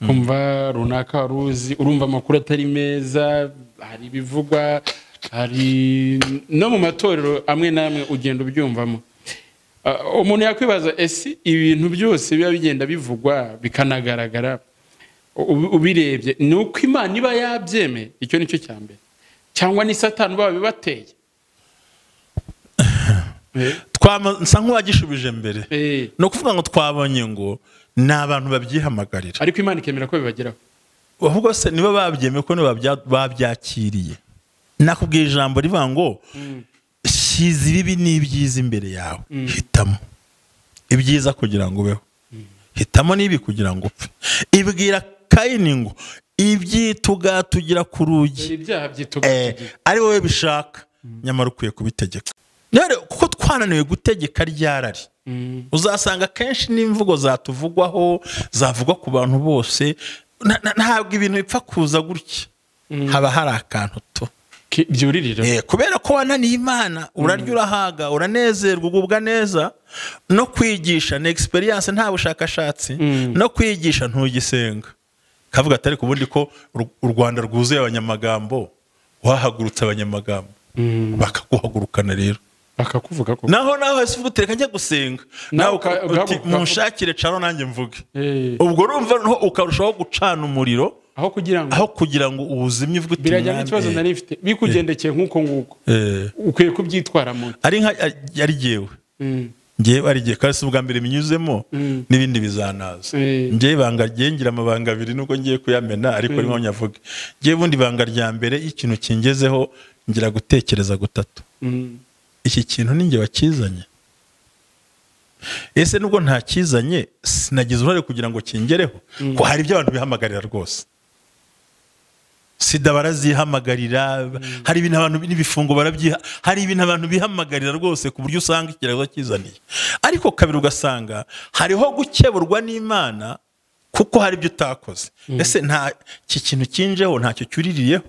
kumva runaka wari uzi urumva amakuru atari meza hari ibivugwa hari no mu matorero amwe n'amwe ugenda ubyumvamo Ah, umuntu yakwibaza ese ibintu byose biba bigenda bivugwa bikanagaragara ubi- ubirebye ni uko imana iba yabyemeye icyo ni cyo cya mbere cyangwa ni satani uba wabibateye Eh, Twama- nsa nk'uwagishubije mbere eh. ni ukuvuga ngo twabonye ngo ni abantu babyihamagarira ariko imana ikemera ko bibageraho ahubwo se nibo babyemeye ko nibo babya- babyakiriye nakubwiye ijambo rivuga ngo shyize ibibi n'ibyiza imbere yawe hitamo ibyiza kugira ngo ubeho hitamo n'ibi kugira ngo upfe ibwira kayini ngo ibyituga tugira ku rugi hari ibyaha byituga Eh, ari wowe bishaka nyamara ukwiye kubitegeka rero kuko twananiwe gutegeka ryarari uzasanga kenshi n'imvugo zatuvugwaho zavugwa ku bantu bose na- na- ntabwo ibintu bipfa kuza gutya haba hari akantu to Ki- byuririra Eh, kubera ko wananiye imana urarya urahaga uranezerwa ugubwa neza no kwigisha ni egisperiyanse nta bushakashatsi no kwigisha ntugisenga kavuga atari ku bundi ko u Rwanda rwuzuye abanyamagambo wahagurutse abanyamagambo bakaguhagurukana rero bakakuvuga ko naho nawe hasi uvuga uti reka njya gusenga nawe Nawe uka- uka- uti ugahaguruka. munshakire cano nanjye mvuge Eh, ubwo urumva noneho ukarushaho gucana umuriro aho kugira ngo aho kugira ngo ubuzimye bwe birajya n'ikibazo nari mfite bikugendekeye nk'uko nguko ukwiye kubyitwaramo ari nka ari jyewe Mm. ngewe ari jyewe kandi si ubwa mbere binyuzemo n'ibindi bizanaza Eh. ngewe ibanga rye ngira amabanga abiri nubwo ngiye kuyamena ariko arimo nyavuge ngewe ubundi ibanga rya mbere iyo ikintu kingezeho ngira gutekereza gutatu Mm. iki kintu ni njye wakizanye ese nubwo ntakizanye sinagize uruhare kugira ngo kingereho ko hari ibyo abantu bihamagarira rwose sida barazihamagarira hari ibintu abantu n'ibifungo barabyiha hari ibintu abantu bihamagarira rwose ku buryo usanga ikirego kizaniye ariko kabiri ugasanga hariho gukeburwa n'imana kuko hari ibyo utakoze ese nta iki kintu kinjeho ntacyo cyuriririyeho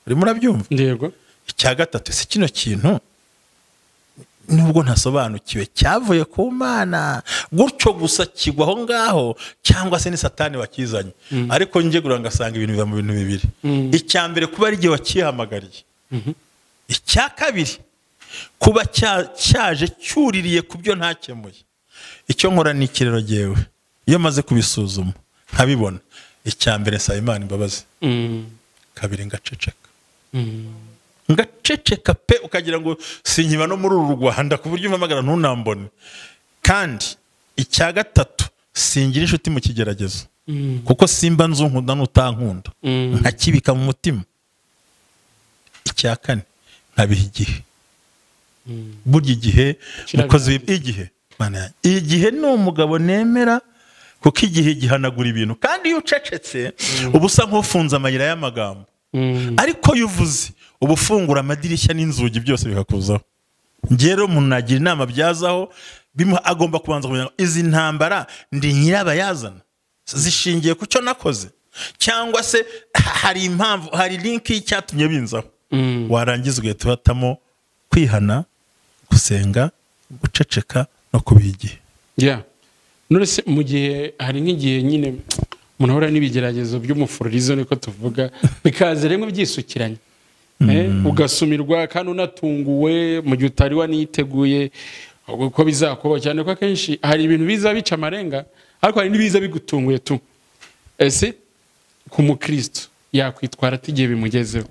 urimo urabyumva yego icya gatatu si kino kintu nubwo ntasobanukiwe cyavuye ku mana gutyo gusa kigwa aho ngaho cyangwa se ni satani wakizanye ariko njye gura ngasanga ibintu biva mu bintu bibiri Mm. icya mbere kuba ari igihe wakihamagariye icya kabiri kuba cya- cyaje cyuririye ku byo ntakemuye icyo nkora ni ikirero gewe iyo maze kubisuzuma nkabibona icya mbere nsaba imana imbabazi Mm. kabiri ngaceceka Mm. ngaceceka pe ukagira ngo sinkiba no muri uru rwanda ku buryo umpamagara ntunambone kandi icya gatatu singira inshuti mu kigeragezo Mm. kuko simba nzunkunda n'utankunda Mm. nkakibika mu mutima icya kane nkabiha igihe burya igihe Kirabiha mukozi w'i- igihe Mana yanjye, igihe ni umugabo nemera kuko igihe gihanagura ibintu kandi iyo ucecetse uba usa nk'ufunze amayira y'amagambo Mm. ariko iyo uvuze uba ufungura amadirishya n'inzugi byose bikakuzaho ngewe rero umuntu nagira inama byazaho bimuha agomba kubanza kumenya ngo izi ntambara ndi nyirabayazana zishingiye ku cyo nakoze cyangwa se hari impamvu hari linki y'icyatumye binzaho Mm. warangiza ugahita uhitamo kwihana gusenga guceceka no kubiha igihe Yeah. none se mu gihe hari nk'igihe nyine umuntu ahura n'ibigeragezo by'umufururizo niko tuvuga bikaza rimwe byisukiranye Eh, ugasumirwa kandi unatunguwe mu gihe utari waniteguye uko bizakuba cyane ko akenshi hari ibintu biza bica amarenga ariko hari n'ibiza bigutunguye tu ese ku mukristo yakwitwara ate igihe bimugezeho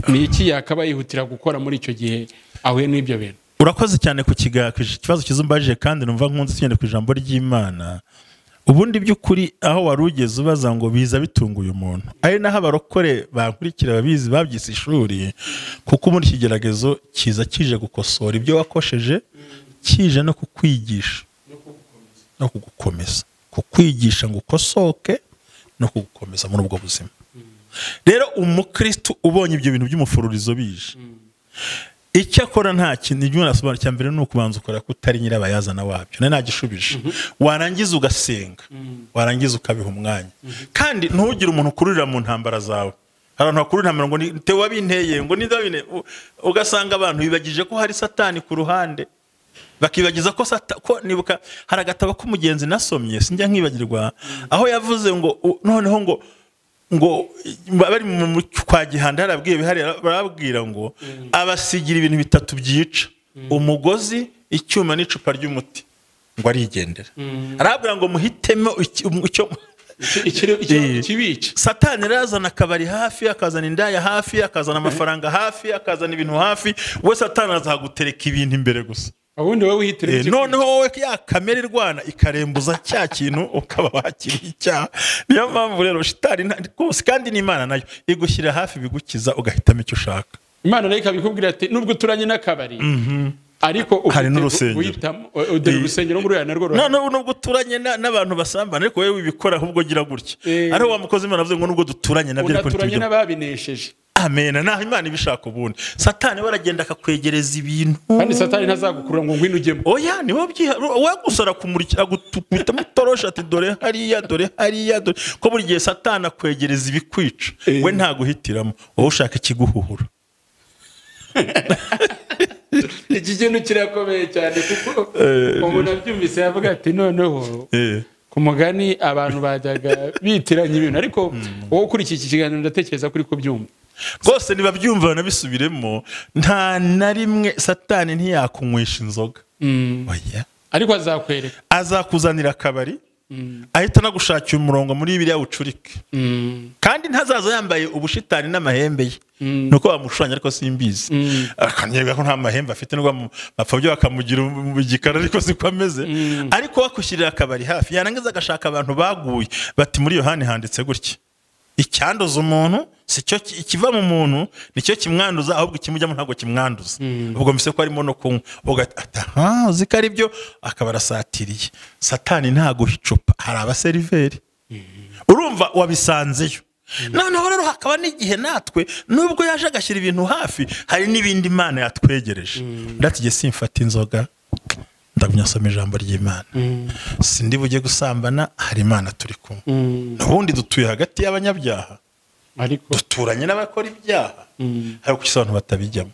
ni iki yakaba yihutira gukora muri icyo gihe ahuye n'ibyo bintu urakoze cyane ku kiga- ku kibazo kizumbajije kandi numva nkunze tugenda ku ijambo ry'imana ubundi by'ukuri aho wari ugeze ubaza ngo biza bitunga uyu muntu ari naho abarokore bankurikira ababizi babyise ishuri kuko ubundi ikigeragezo kiza kije gukosora ibyo wakosheje kije no kukwigisha no kugukomeza kukwigisha ngo ukosoke no kugukomeza muri ubwo buzima rero umukristo ubonye ibyo bintu by'umufururizo bije icyakora nta kintu ibyo umuntu asobanura icya mbere ni ukubanza ukora ko utari nyirabayazana wabyo nari nagishubije warangiza ugasenga warangiza ukabiha umwanya kandi ntugire umuntu ukururira mu ntambara zawe hari abantu bakururira intambara ngo ni tewe wabinteye ngo ni wabinteye U- ugasanga abantu bibagije ko hari satani ku ruhande bakibagiza ko sata ko nibuka hari agatabo k'umugenzi nasomye sinjya nkibagirwa aho yavuze ngo u- noneho ngo ngo bari mu mu- kwa gihanda harabwiye bihariye barabwira ngo abasigira ibintu bitatu byica umugozi icyuma n'icupa ry'umuti ngo arigendera arabwira ngo muhitemo iki- um- icyo Ikiri- Eh. ikiri- ikibica satani rero azana akabari hafi akazana indaya hafi akazana amafaranga hafi akazana ibintu hafi we satani azagutereka ibintu imbere gusa ubundi wowe wihitira Eh, icyo noneho wowe ya kamere irwana ikarembuza cya kintu ukaba wakiriye icyaha niyo mpamvu rero shitani nta- rwose kandi n'imana nayo igushyira hafi bigukiza ugahitamo icyo ushaka imana nayo ikabikubwira ati nubwo uturanye n'akabari ariko ufite Hari n'urusengero. guhitamo- u- u- dore Eh. urusengero nguriya narwo ruhari. na n'ubu nubwo uturanye na- n'abantu basambana ariko wowe wibikora ahubwo ugira gutya Eh. ariho wa mukozi imana avuze ngo nubwo duturanye nabyo ariko unaturanye ntitujya n'ababinesheje amena naho imana ibishaka ubundi satani we aragenda akakwegereza ibintu kandi satani ntazagukurura ngo ngwino ujyemo oya niwe byiha we gusa arakumurikira agutukubitamo itoroshi ati dore hariya dore hariya dore ko buri gihe satana akwegereza ibikwica Eh. we ntaguhitiramo wowe ushaka ikiguhuhura iki kintu kirakomeye cyane kuko umuntu abyumvise yavuga ati noneho ku mugani abantu bajyaga bitiranya ibintu ariko wowe ukurikiye iki kiganiro ndatekereza kuri kubyumva rwose ntibabyumva banabisubiremo nta na rimwe satani ntiyakunywesha inzoga oya ariko azakwereka azakuzanira akabari ahita anagushakira umurongo muri biriya bucurike Mm. kandi ntazaza yambaye ubushitani n'amahembe ye ni uko bamushushanya ariko simbizi akanyega ko nta mahembe afite nubwo bamu- bapfa byo bakamugira um- igikara ariko si ko ameze ariko bakushyirira akabari hafi yarangiza agashaka abantu baguye bati muri yohani handitse gutya icyanduza umuntu si cyo ki- ikiva mu muntu nicyo kimwanduza ahubwo ikimujyamo ntabwo kimwanduza ubwo mbese ko arimo no kunywa ugahita aha uzi ko ari byo akaba arasatiriye satani ntaguha icupa hari abaseriveri urumva wabisanzeyo noneho rero hakaba n'igihe natwe nubwo yaje agashyira ibintu hafi hari n'ibindi imana yatwegereje ndatige simfata inzoga ndagumya asoma ijambo ry'imana sindi bujye gusambana hari imana turi kumwe ubundi dutuye hagati y'abanyabyaha ariko duturanye n'abakora ibyaha ariko gusa abantu batabijyamo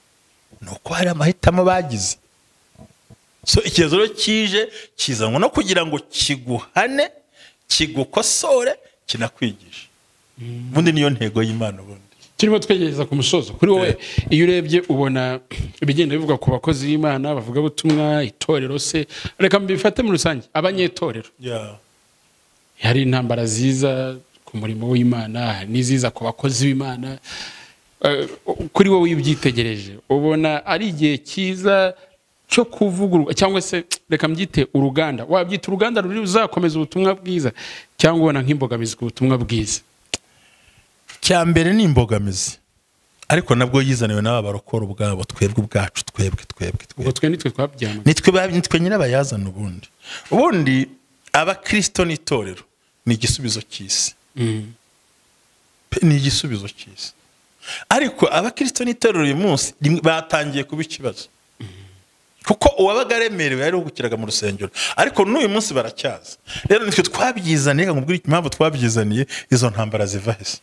ni uko hari amahitamo bagize so ikibazo rero kije kizanwa no kugira ngo kiguhane kigukosore kinakwigishe ubundi niyo ntego y'imana ubundi turimo twegereza ku musozo kuri wowe iyo urebye ubona ibigenda bivugwa ku bakozi b'imana bavugabutumwa itorero se reka mbifate muri rusange abanyetorero hari intambara ziza ku murimo w'imana hari n'iziza ku bakozi b'imana Eh, kuri wowe iyo ubyitegereje ubona ari igihe cyiza cyo kuvugurura cyangwa se reka mbyite uruganda wabyita uruganda ruri ruzakomeza ubutumwa bwiza cyangwa ubona nk'imbogamizi ku butumwa bwiza cya mbere ni imbogamizi ariko nabwo yizaniwe n'aba barokora ubwabo twebwe ubwacu twebwe twebwe twebwe ubwo twe nitwe twabyamana nitwe ba- nitwe nyirabayazana ubundi ubundi abakirisito n'itorero ni igisubizo cy'isi Mm. Pe- ni igisubizo cy'isi ariko abakirisito n'itorero uyu munsi rimwe batangiye kuba ikibazo kuko uwabaga aremerewe yaruhukiraga mu rusengero ariko n'uyu munsi baracyaza rero nitwe twabyizaniye reka nkubwire impamvu twabyizaniye izo ntambara ziva hese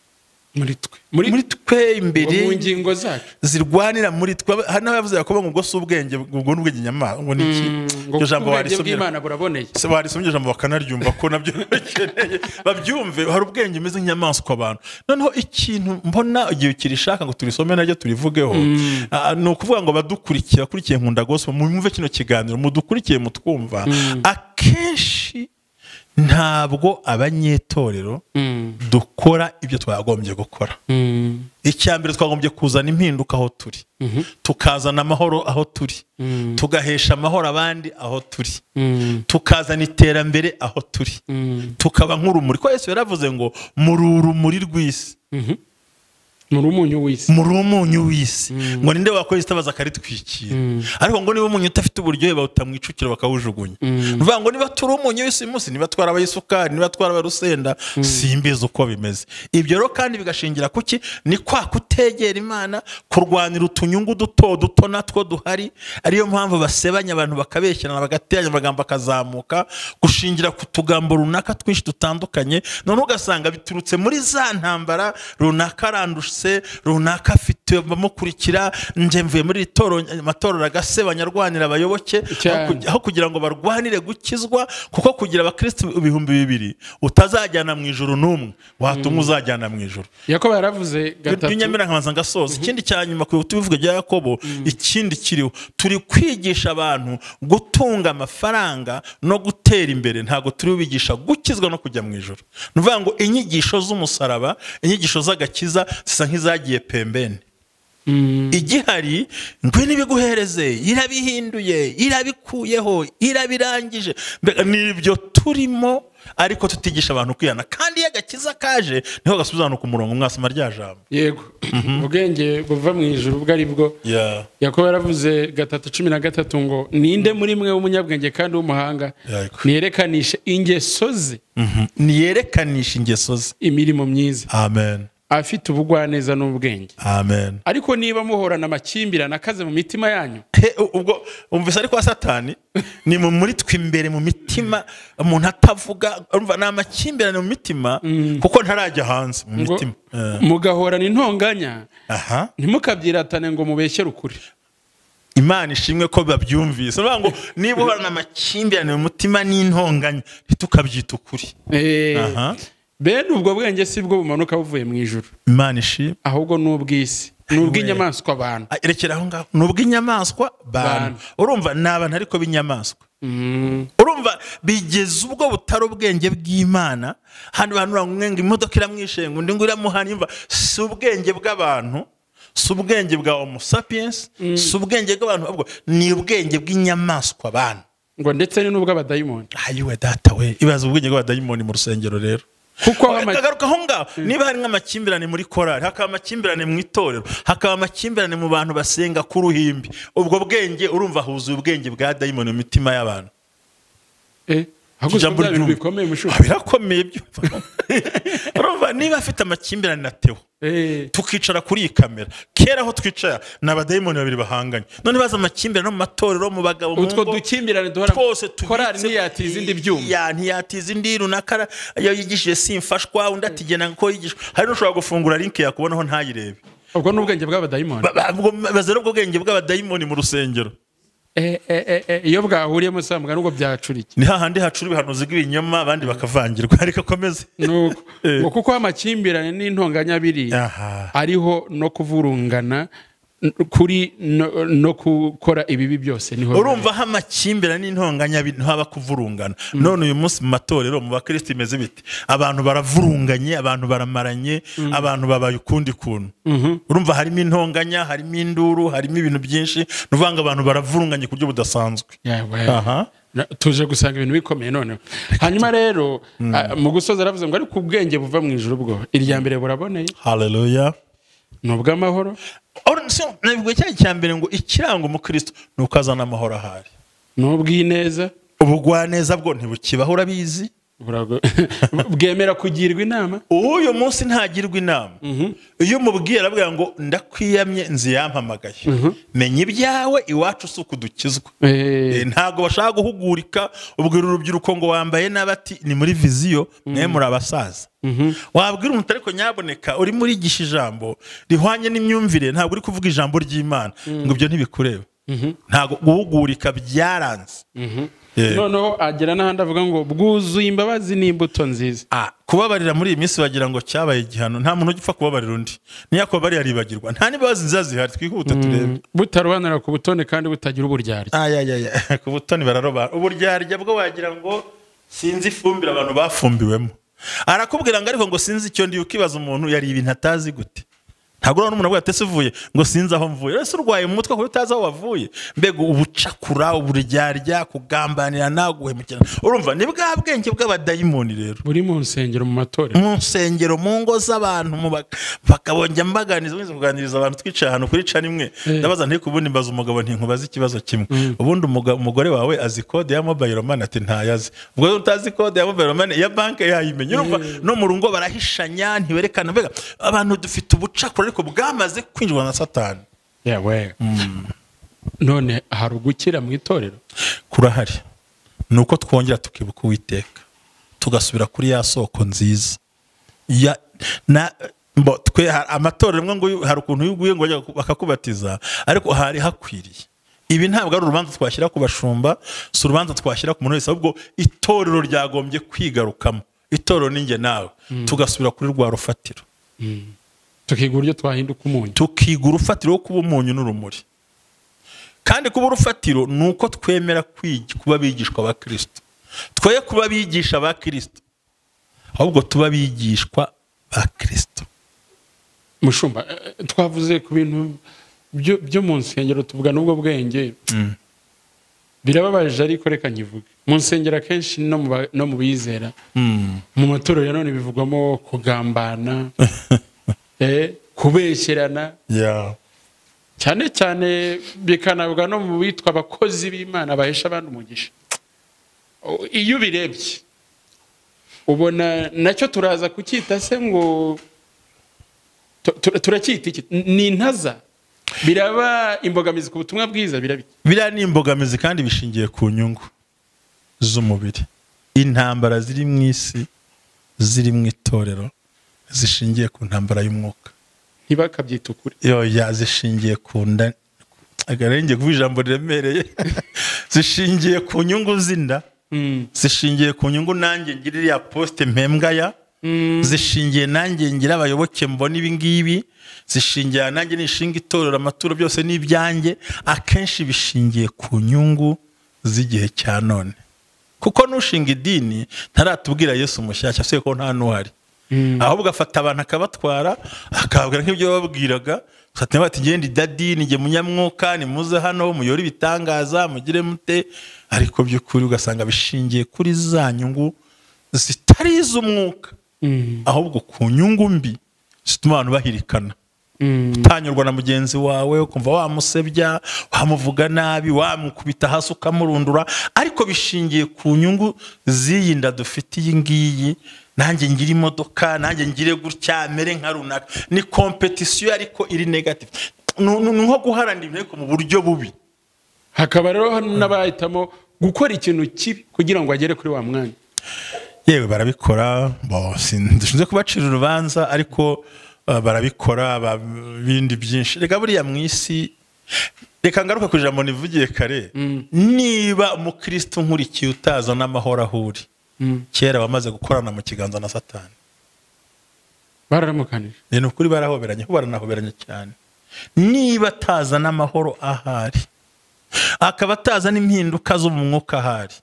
muri twe muri muri twe imbere mu ngingo zacu zirwanira muri twe hari n'abavuze ngo ubwo si ubwenge ubwo ni ubwenge nyamara ngo ni iki ngo iryo jambo ubwenge warisomye bw'imana buraboneye se warisomye ijambo bakanaryumva ko nabyo bakeneye babyumve hari ubwenge bumeze nk'inyamaswa abantu noneho ikintu mbona igihe kirishaka ngo turisome naryo turivugeho ah, ni ukuvuga ngo badukurikiye bakurikiye nkunda gospel mumve kino kiganiro mudukurikiye mutwumva akenshi ntabwo abanyetorero Mm. dukora ibyo twagombye gukora Mm. icya mbere twagombye kuzana impinduka aho turi tukazana amahoro aho turi tugahesha amahoro abandi aho turi Mm. tukazana iterambere aho turi Mm. tukaba nk'urumuri ko yesu yaravuze ngo muri urumuri rw'isi Mhm. muri umunyu w'isi muri umunyu w'isi ngo ninde wakora isitabaza akaritwikira ariko ngo niba umunyu udafite uburyohe bawuta mu icukiro bakawujugunya ni ukuvuga ngo niba turi umunyu w'isi uyu munsi niba twari abayisukari niba twari abarusenda simbizi uko bimeze ibyo rero kandi bigashingira ku ki ni kwa kutegera imana kurwanira utunyungu duto duto natwo duhari ariyo mpamvu basebanya abantu bakabeshyirana bagateranya amagambo akazamuka gushingira ku tugambo runaka twinshi dutandukanye noneho ugasanga biturutse muri za ntambara runaka aranduse runaka afite bamukurikira njye mvuye muri iri toro amatorero agasebanya arwanira abayoboke Cyane. aho kugi- aho kugira ngo barwanire gukizwa kuko kugira abakristo ibihumbi bibiri utazajyana mu ijuru n'umwe watumwe uzajyana mu ijuru yakobo yaravuze gatatu nyamira nkabanza ngasoza ikindi cya nyuma ku bihutu bivuga bya yakobo ikindi kiriho turi kwigisha abantu gutunga amafaranga no gutera imbere ntabwo turi bubigisha gukizwa no kujya mu ijoro ni ukuvuga ngo inyigisho z'umusaraba inyigisho z'agakiza zisa nk'izagiye pembeni Mm. igihari ngwino ibiguhereze irabihinduye irabikuyeho irabirangije mbega nibyo turimo ariko tutigisha abantu kwihana kandi iyo agakiza kaje niho gasubiza abantu ku murongo mwasoma rya jambo yego ubwenge buva mu ijuru ubwo ari bwo Yeah. yakobo yaravuze gatatu cumi na gatatu ngo ninde muri mwe w'umunyabwenge kandi w'umuhanga Yego. niyerekanishe ingeso ze Mhm. niyerekanisha ingeso ze imirimo myiza amen afite ubugwaneza n'ubwenge amen ariko niba muhorana amakimbirane akaze mu mitima yanyu He, u- ubwo umvise ariko wa satani ni mu muri twe imbere mu mitima umuntu atavuga urumva ni amakimbirane mu mitima kuko ntarajya hanze mu ngo mitima Eh, mugahorana intonganya aha ntimukabyiratane ngo mubeshyere ukuri imana ishimwe ko babyumvise ni ukuvuga ngo niba uhorana amakimbirane mu mutima n'intonganya ntitukabyitukure Eh, aha bene ubwo bwenge si bwo bumanuka buvuye mu ijoro imana ishimwe ahubwo ni ubw'isi ni ubw'inyamaswa abantu Ah, rekera aho ngaho ni ubw'inyamaswa bantu Bantu. urumva ni abantu ariko b'inyamaswa Mm, urumva bigeze ubwo butari ubwenge bw'imana hano bantu bamwe ngo imodoka iramwishenga undi ngo iramuhana imva si ubwenge bw'abantu si ubwenge bwa homo sapiens si ubwenge bw'abantu ahubwo ni ubwenge bw'inyamaswa bantu ngo ndetse ni n'ubw'abadayimoni ayiwe data we ibaza ubwenge bw'abadayimoni mu rusengero rero kuko aho ama- akagaruka aho ngaho niba hari nk'amakimbirane muri korari hakaba amakimbirane mu itorero hakaba amakimbirane mu bantu basenga ku ruhimbi ubwo bwenge urumva huzuye ubwenge bwa dayimoni mu mitima y'abantu Eh, ahubwo si Ijambo bya bintu ryumva. bikomeye mushuka Ah, birakomeye byumva urumva niba afite amakimbirane na tewo Eh, tukicara kuri iyi kamera kera aho twicara ni abadayimoni babiri bahanganye none baza amakimbirane no mu matorero mu bagabo mu utwo ngo, dukimbirane duhora twose korari tubitse- ntiyatiza indi byuma Ya, ntiyatiza indi runaka iyo yigishije simfashwa undi atigena ko yigishwa hari n'ushobora gufungura link yakubonaho ntayirebe ubwo ni ubwenge bw'abadayimoni Ba- ba- ubwo bazira ubwo bwenge bw'abadayimoni mu rusengero Eh, eh, eh, eh, iyo bwahuriyemo sambuga nubwo byacurike ni hahandi hacura ibihanuzi bw'ibinyoma abandi bakavangirwa ariko akomeze nuko Eh. ngo kuko amakimbirane n'intonganya biri Aha. ariho no kuvurungana n- kuri no, no gukora ibibi byose niho urumva aho amakimbirane n'intonganya bi- haba kuvurungana none uyu munsi mu matorero mu bakristo imeze bite abantu baravurunganye abantu baramaranye abantu babaye ukundi kuntu urumva harimo intonganya harimo induru harimo ibintu byinshi ni ukuvuga ngo abantu baravurunganye ku buryo budasanzwe Yeah, well. aha Na- tuje gusanga ibintu bikomeye noneho hanyuma rero ah, mu gusoza aravuze ngo ariko ubwenge buva mu ijuru bwo irya mbere buraboneye haleluya ni ubw'amahoro nabwo cyari icya mbere ngo ikiranga umukristo ni uko azana amahoro ahari ni ubw'ineza ubugwaneza bwo ntibukibaho urabizi burago- bwemera kugirwa inama uyu munsi ntagirwa inama iyo umubwiye arabwira ngo ndakwiyamye inzu yampamagaye menya ibyawe iwacu si uku dukizwa Eh, Eh, ntabwo bashaka guhugurika ubwira urubyiruko ngo wambaye nabi ati ni muri viziyo mwe muri abasaza wabwira umuntu ariko nyaboneka urimo urigisha ijambo rihwanye n'imyumvire ntabwo uri kuvuga ijambo ry'imana ngo ibyo ntibikureba ntabwo guhugurika byaranze Eh. noneho agera n'ahandi avuga ngo bwuzuye imbabazi n'imbuto nziza Ah, kubabarira muri iyi minsi wagira ngo cyabaye igihano nta muntu ugipfa kubabarira undi niyo akubabariye aribagirwa nta n'imbabazi nziza zihari twihute turebe butarobanura ku butoni kandi butagira uburyarya ayayaya ku butoni bararoba uburyarya bwo wagira ngo sinzi ifumbire abantu bafumbiwemo arakubwira ngo ariko ngo sinzi icyo ndi ukibaza umuntu yari ibintu atazi gute ntabwo urabona umuntu avuga ati ese uvuye ngo sinzi aho mvuye ese urwaye mu mutwe kuko utazi aho wavuye mbega ubucakura uburyarya kugambanirana guhemukirana urumva ni bwa bwenge bw'abadayimoni rero buri mu nsengero mu matorero mu nsengero mu ngo z'abantu mu ba- bakabonja mbaganiza mwese kuganiriza abantu twicaye ahantu kuri ca nimwe ndabaza nti ubundi mbaza umugabo nti nkubaze ikibazo kimwe ubundi umuga- umugore wawe azi kode ya mobile money ati ntayazi ubwo rero utazi kode ya mobile money ya banki yayimenya urumva no mu rugo barahishanya ntiberekana mbega abantu dufite ubucakura ariko bwamaze kwinjirwa na satani yewe none hari ugukira mu itorero kurahari ni uko twongera tukibuka uwiteka tugasubira kuri ya soko nziza ya na mbo twe ha- amatorero amwe ngo uyu- hari ukuntu iyo uguye ngo bajya ku- bakakubatiza ariko hari hakwiriye ibi ntabwo ari urubanza twashyira ku bashumba si urubanza twashyira ku muntu wese ahubwo itorero ryagombye kwigarukamo itorero ni njye nawe tugasubira kuri rwa rufatiro tukiga uburyo twahinduka umunyu tukiga urufatiro rwo kuba umunyu n'urumuri kandi kuba urufatiro ni uko twemera kwigi- kuba abigishwa ba kirisito twoye kuba abigisha ba kirisito ahubwo tuba abigishwa ba kirisito mushumba eh, eh, twavuze ku bintu byo byo mu nsengero tuvuga n'ubwo bwenge birababaje ariko reka nkivuge mu nsengero akenshi no mu ba- no mu bizera mu matorero ya none bivugwamo kugambana eh, kubeshyerana Yeah. cyane cyane bikanabwa no mu bitwa abakozi b'imana bahesha abandi umugisha O- iyo ubirebye ubona nacyo turaza kucyita se ngo tu- tu- turacyita iki ni intaza biraba imbogamizi ku butumwa bwiza biraba iki? biriya ni imbogamizi kandi bishingiye ku nyungu z'umubiri intambara ziri mu isi ziri mu itorero zishingiye ku ntambara y'umwuka ntibakabyita ukuri yoya zishingiye ku nda akarenge kuba ijambo riremereye zishingiye ku nyungu z'inda Mm. zishingiye ku nyungu nanjye ngirira ya posite mpembwa ya zishingiye nanjye ngira abayoboke mbona ibi ngibi zishingiye nanjye nishinga itorero amaturo byose ni ibyanjye akenshi bishingiye ku nyungu z'igihe cya none kuko n'ushinga idini ntaratubwira yesu mushyashya se ko nta n'uhari ahubwo afata abantu akabatwara akababwira nk'ibyo bababwiraga bati ngende idadini njye munyamwuka ni muze hano muyore ibitangaza mugire mute ariko by'ukuri ugasanga bishingiye kuri za nyungu zitari iz'umwuka ahubwo ku nyungu mbi zituma abantu bahirikana utanyurwa na mugenzi wawe ukumva wamusebya wamuvuga nabi wamukubita hasi ukamurundura ariko bishingiye ku nyungu z'iyi nda dufite iyi ngiyi nanjye ngira imodoka nanjye ngire gutya mere nka runaka ni kompetisiyo ariko iri negativu ni nko guharanira intego mu buryo bubi hakaba rero n'abahitamo gukora ikintu kibi kugira ngo agere kuri wa mwanya yewe barabikora dushinzwe kubacira urubanza ariko barabikora bindi byinshi reka buriya mu isi reka ngaruka ku ijambo nivugiye kare niba umukirisitu nkurikiye utaza n'amahoro aho uri kera wamaze gukorana mu kiganza na satani bararamukanije ni ukuri barahoberanye kuko baranahoberanye cyane niba ataza n'amahoro ahari akaba ataza n'impinduka zo mu mwuka ahari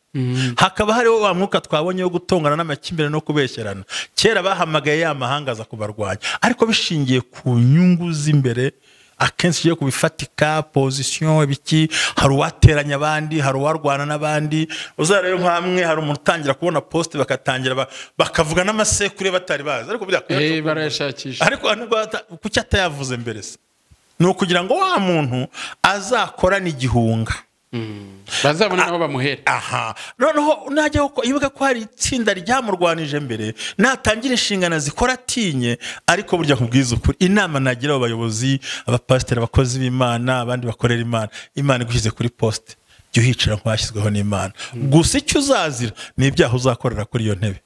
hakaba hariho wa mwuka twabonye wo gutongana n'amakimbirane no kubeshyerana kera bahamagaye ya mahanga aza kubarwanya ariko bishingiye ku nyungu z'imbere akenshi ugiye kubifatika pozisiyo ibiki hari uwateranya abandi hari uwarwana n'abandi uzarebe nk'amwe hari umuntu utangira kubona posite bakatangira bakavuga n'amasekuru batari bazi ariko Eh, buriya barayashakisha ariko kuki atayavuze mbere se ni ukugira ngo wa muntu azakorane igihunga bazabona n'aho bamuhera aha noneho najya ko- ibuka ko hari itsinda ryamurwanije mbere natangira inshingano zikora atinye ariko burya nkubwiza ukuri inama nagira abo bayobozi abapasiteri abakozi b'imana abandi bakorera imana imana igushyize kuri posite jya uhicara nk'uwashyizweho n'imana gusa icyo uzazira ni ibyaha uzakorera kuri iyo ntebe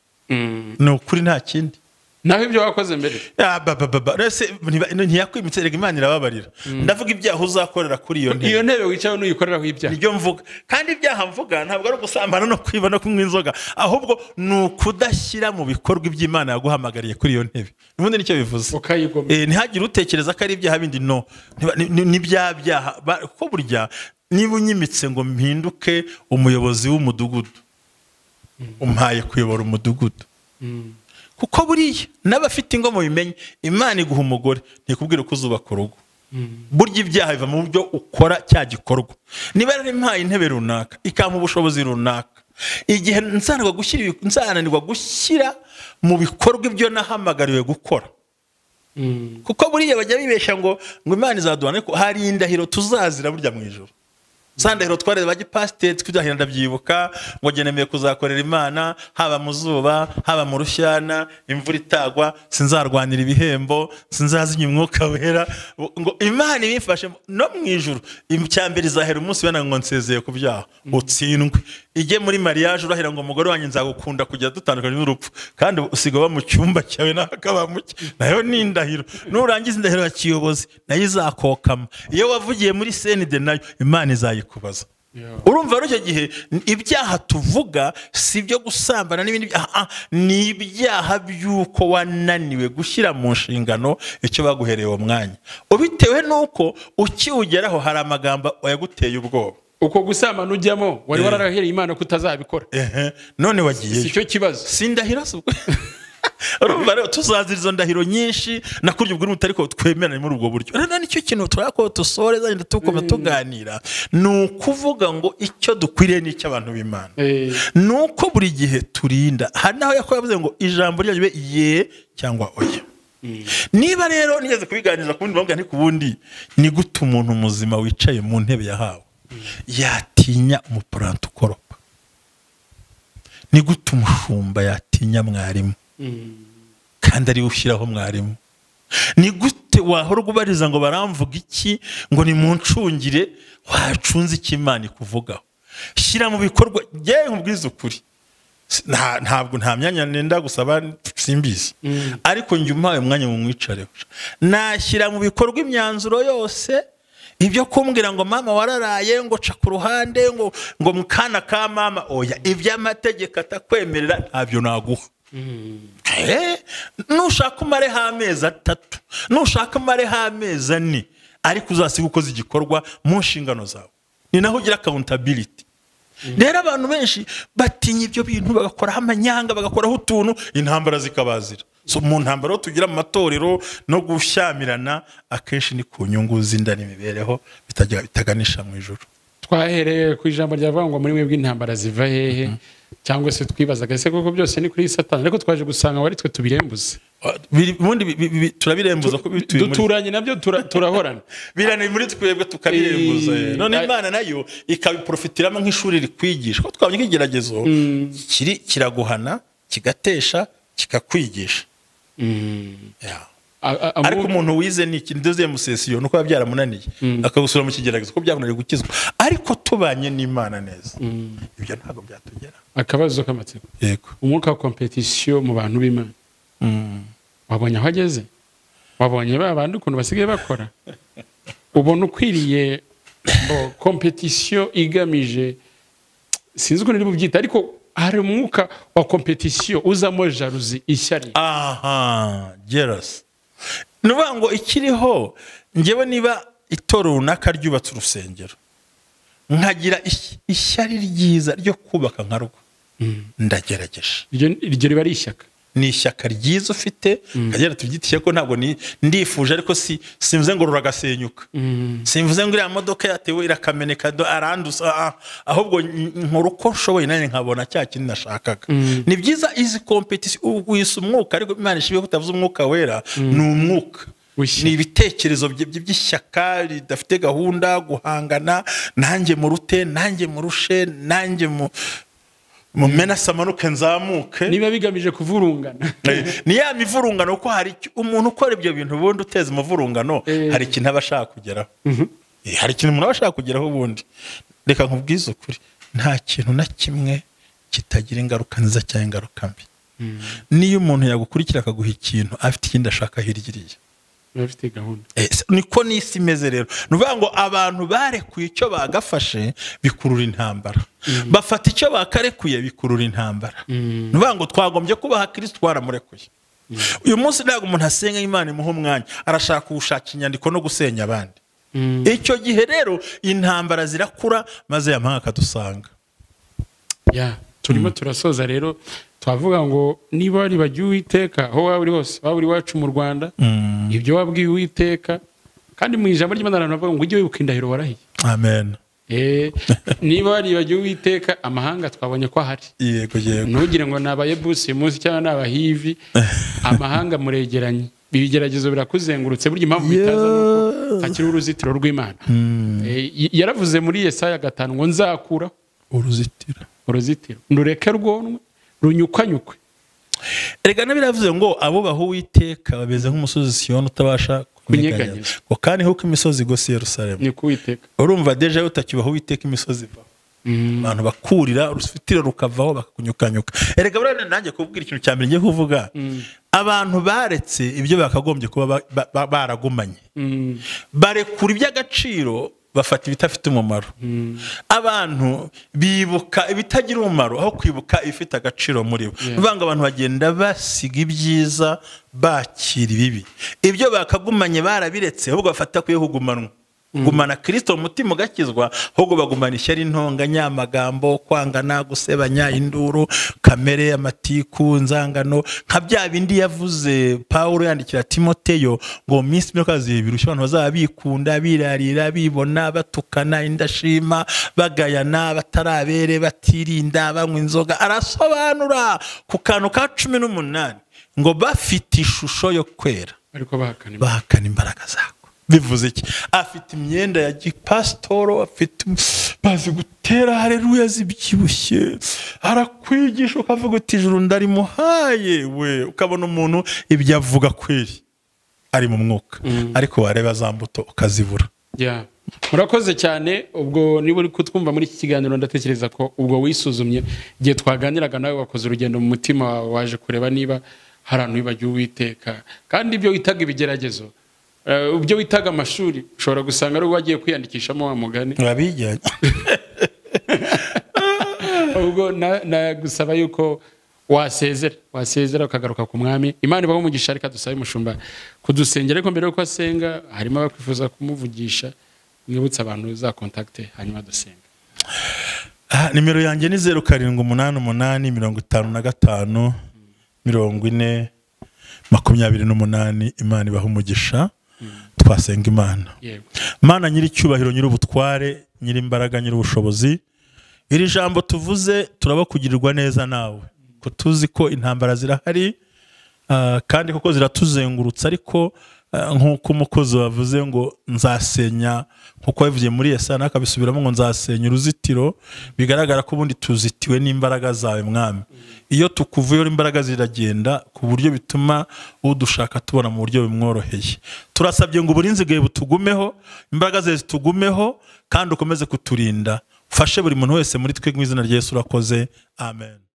ni ukuri nta kindi naho ibyo wakoze mbere Ah, ba, ba, ba, ba. Ese ntiba- ntiyakwimitse rega imana irababarira ndavuga ibyaha uzakorera kuri iyo ntebe iyo ntebe wicayeho n'uyikoreraho ibyaha nibyo mvuga kandi ibyaha mvuga ntabwo ari ugusambana no kwiba no kunywa inzoga ahubwo ni ukudashyira mu bikorwa iby'imana yaguhamagariye kuri iyo ntebe ubundi nicyo bivuze ukayigomera Eh, ntihagire utekereza ko ari ibyaha bindi no Ntiba- ni- ni- ni bya byaha ba- ko burya niba unyimitse ngo mpinduke umuyobozi w'umudugudu umpaye kuyobora umudugudu kuko buriya n'abafite ingo mubimenye imana iguha umugore ntikubwire ko uzubaka urugo burya ibyaha biva mu buryo ukora cya gikorwa niba rero impaye intebe runaka ikampa ubushobozi runaka igihe nzananirwa gushyira ibi- nzananirwa gushyira mu bikorwa ibyo nahamagariwe gukora kuko buriya bajya bibeshya ngo ngo imana izaduhana ariko hari indahiro tuzazira burya mu ijoro za ndahiro twareze ba gipasiteri tw'ibyahira ndabyibuka ngo njye nemeye kuzakorera imana haba mu zuba haba mu rushyana imvura itagwa sinzarwanira ibihembo sinzazinya umwuka wera ngo imana ibimfashe no mu ijoro icya mbere izahera umunsi wenda ngo nsezeye ku byaha utsindwe ijye muri mariyaje urahira ngo umugore wanjye nzagukunda kujya dutandukanye n'urupfu kandi usiga uba mu cyumba cyawe nawe akaba mu cye nayo ni indahiro nurangiza indahiro ya kiyobozi nayo izakokama iyo wavugiye muri senide nayo imana izayikubaza Yeah. urumva rero icyo gihe n- ibyaha tuvuga si ibyo gusambana n'ibindi byaha ah, ni ibyaha by'uko wananiwe gushyira mu nshingano icyo baguhereye uwo mwanya bitewe n'uko ukiwugeraho hari amagambo yaguteye ubwoba uko gusambana ujyamo wari Eh. wararahereye imana ko utazabikora ehe none si wagiyeyo cyo kibazo si indahiro se ubwo urumva rero tuzazira izo ndahiro nyinshi na kurya ubwo n'utari ko twemeranya muri ubwo buryo rero nicyo kintu turako dusore zagenda tukoma tuganira ni ukuvuga ngo icyo dukwiriye ni icy'abantu b'imana Eh, ni uko buri gihe turinda hari n'aho yakobo yavuze ngo ijambo ryanyu bibe ye cyangwa oya niba rero nigeze kubiganiriza ku bundi buhamya ni ku bundi ni gute umuntu muzima wicaye mu ntebe yahawe yatinya umupuranto ukoropa ni gute umushumba yatinya mwarimu kandi ariwe ushyiraho mwarimu ni gute wahora ubariza ngo baramvuga iki ngo ni mu ncungire wacunze icyo imana ikuvugaho shyira mu bikorwa yewe nkubwize ukuri Si- nta- ntabwo nta myanya nenda gusaba simbizi ariko njye umpaye umwanya mu mwicareho nashyira mu bikorwa imyanzuro yose ibyo kumbwira ngo mama wararaye ngo ca ku ruhande ngo ngo mukana ka mama oya iby'amategeko atakwemerera ntabyo naguha Eh, nushaka umareho amezi atatu nushaka umareho amezi ane ariko uzasiga ukoze igikorwa mu nshingano zawe ni naho ugira akawuntabiriti rero abantu benshi batinya ibyo bintu bagakoraho amanyanga bagakoraho utuntu intambara zikabazira So, mu ntambara aho tugira mu matorero no gushyamirana akenshi ni ku nyungu z'inda n'imibereho bitajya- bitaganisha mu ijoro twahereye ku ijambo ryavuga ngo muri mwe bw'intambara ziva hehe cyangwa se twibazaga ese koko byose ni kuri satani ariko twaje gusanga wari twe tubirembuze Biri- ubundi bi- bi- bi- turabirembuza ko bituye muri duturanye nabyo tura- turahorana birane muri twebwe tukabirembuza Eh, none eh. imana nayo ikabiprofitiramo nk'ishuri rikwigisha ko twabonye nk'igeragezo kiri kiraguhana kigatesha kikakwigisha Yeah. A- a- ariko amu- umuntu wize ni ikintu doziye musesiyo ni uko biba byaramunaniye akagusura mu kigeragezo ko byamunaniye gukizwa ariko tubanye n'imana neza ibyo ntabwo byatugera akabazo k'amatsiko yego umwuka wa kompetisiyo mu bantu b'imana wabonye aho ageze wabonye ba bandi ukuntu basigaye bakora ubona ukwiriye ngo kompetisiyo igamije sinzi ukuntu iri bubyita ariko hari umwuka wa kompetisiyo uzamo jaruzi ishyari aha gerasi ni ukuvuga ngo ikiriho ngewe niba itoro runaka ryubatse urusengero nkagira ish- ishyari ryiza ryo kubaka nka rwo ndagerageje Iryo- iryo riba ari ishyaka ni ishyaka ryiza ufite akagera tubyitiye ko ntabwo ni- ndifuje ariko si simvuze ngo ruragasenyuka simvuze ngo iriya modoka yatewe irakameneka do- aranduza ah, ah. ahubwo n- nkora uko nshoboye nanjye nkabona cya kindi nashakaga ni byiza izi kompetisiyo wisa umwuka ariko imana ishimiye ko utavuze umwuka wera ni umwuka W'ishyaka. ni ibitekerezo bye- bye by'ishyaka ridafite gahunda guhangana nanjye murute nanjye murushe nanjye mu mumena samanuke nzamuke niba bigamije kuvurungana ni ya mivurungano kuko hari icyo- umuntu ukora ibyo bintu ubundi uteza umuvurungano Eh. hari ikintu aba ashaka kugeraho Eh, hari ikintu umuntu aba ashaka kugeraho ubundi reka nkubwize ukuri nta kintu na kimwe kitagira ingaruka nziza cyangwa ingaruka mbi niyo umuntu yagukurikira akaguha ikintu afite ikindi ashaka hirya iriya biba bifite gahunda Eh, se- niko n'isi imeze rero ni ukuvuga ngo abantu barekuye icyo bagafashe bikurura intambara bafata icyo bakarekuye bikurura intambara ni ukuvuga ngo twagombye kubaha kirisiti twaramurekuye uyu munsi ntabwo umuntu asenga imana imuha umwanya arashaka gushaka inyandiko no gusenya abandi icyo gihe rero intambara zirakura maze yamahanga akadusanga Ya, turimo turasoza rero twavuga ngo niba waribajya uwiteka aho waba uri hose waba uri iwacu mu rwanda ibyo wabwiye uwiteka kandi mu ijambo ry'imana abantu bavuga ngo ujye wibuka indahiro warahiye amen Eh, niba waribagiwe uwiteka amahanga twabonye ko ahari yego yego ntugire ngo ni abayebusi munsi cyangwa ni abahivi amahanga muregeranye ibigeragezo birakuzengurutse burya impamvu bitaza ni uko hakiriho uruzitiro rw'imana Eh, y- yaravuze muri yesaya gatanu ngo nzakuraho uruzitiro uruzitiro nureke rwonwe runyukwanyukwe Erega n'abiravuze ngo abubaha uwiteka bameze nk'umusozi siyoni utabasha kunyeganyeza Kunyeganyeza. ngo kandi nk'uko imisozi igose i yerusalemu ni kuwiteka urumva deja iyo utakibaha uwiteka imisozi ivaho abantu bakurira urufitiro rukavaho bakakunyukanyuka erega burane nanjye kubwira ikintu cya mbere ngiye kuvuga abantu baretse ibyo bakagombye kuba ba- ba- ba- baragumanye barekura iby'agaciro bafata ibidafite umumaro abantu bibuka ibitagira umumaro aho kwibuka ibifite agaciro muri bo Yeah. bivanga abantu bagenda basiga ibyiza bakira ibibi ibyo bakagumanye barabiretse ahubwo bafata kuye kugumanwa gumana kirisito mu mutima ugakizwa ahubwo bagumana ishyari intonganya amagambo kwangana gusebanya induru kamere amatiku nzangano nka bya bindi yavuze paul yandikira timoteyo ngo mu minsi mike birushya abantu bazaba bikunda birarira bibona batukana indashima bagayana batarabere batirinda banywa inzoga arasobanura ku kantu ka cumi n'umunani ngo bafite ishusho yo kwera ariko bahakana imana. bahakana imbaraga zako bivuze iki afite imyenda ya gipasitoro afite bazi gutera hareruya zibyibushye arakwigisha ukavuga uti ijuru ndarimuhaye we ukabona umuntu ibyo avuga kweri ari mu mwuka ariko wareba za mbuto ukazibura Ya. murakoze cyane ubwo niba uri kutwumva muri iki kiganiro ndatekereza ko ubwo wisuzumye igihe twaganiraga nawe wakoze urugendo mu mutima wawe waje kureba niba hari ahantu wibagiwe uwiteka kandi ibyo witaga ibigeragezo eh, ibyo witaga amashuri ushobora gusanga ari uwagiye kwiyandikishamo wa mugani urabijyanye ubwo na- nagusaba yuko wasezera wasezera ukagaruka ku mwami imana ibaho umugisha reka dusabe umushumba kudusengera ariko mbere y'uko asenga harimo abakwifuza kumuvugisha mwibutse abantu za kontakite hanyuma dusenga Ah, nimero yanjye ni zeru karindwi umunani umunani mirongo itanu na gatanu mirongo ine makumyabiri n'umunani imana ibaha umugisha twasenga imana yego mana nyir'icyubahiro nyir'ubutware nyir'imbaraga nyir'ubushobozi iri jambo tuvuze turaba kugirirwa neza nawe ko tuzi ko intambara zirahari ah, kandi koko ziratuzengurutsa ariko ah, nk'uko umukozi wavuze ngo nzasenya nk'uko yabivugiye muri esana akabisubiramo ngo nzasenya uruzitiro bigaragara ko ubundi tuzitiwe n'imbaraga zawe mwami iyo tukuvuyeho imbaraga ziragenda ku buryo bituma udushaka tubona mu buryo bumworoheye turasabye ngo uburinzi bwawe butugumeho imbaraga zawe zitugumeho kandi ukomeze kuturinda ufashe buri muntu wese muri twe mu izina rya Yesu urakoze amen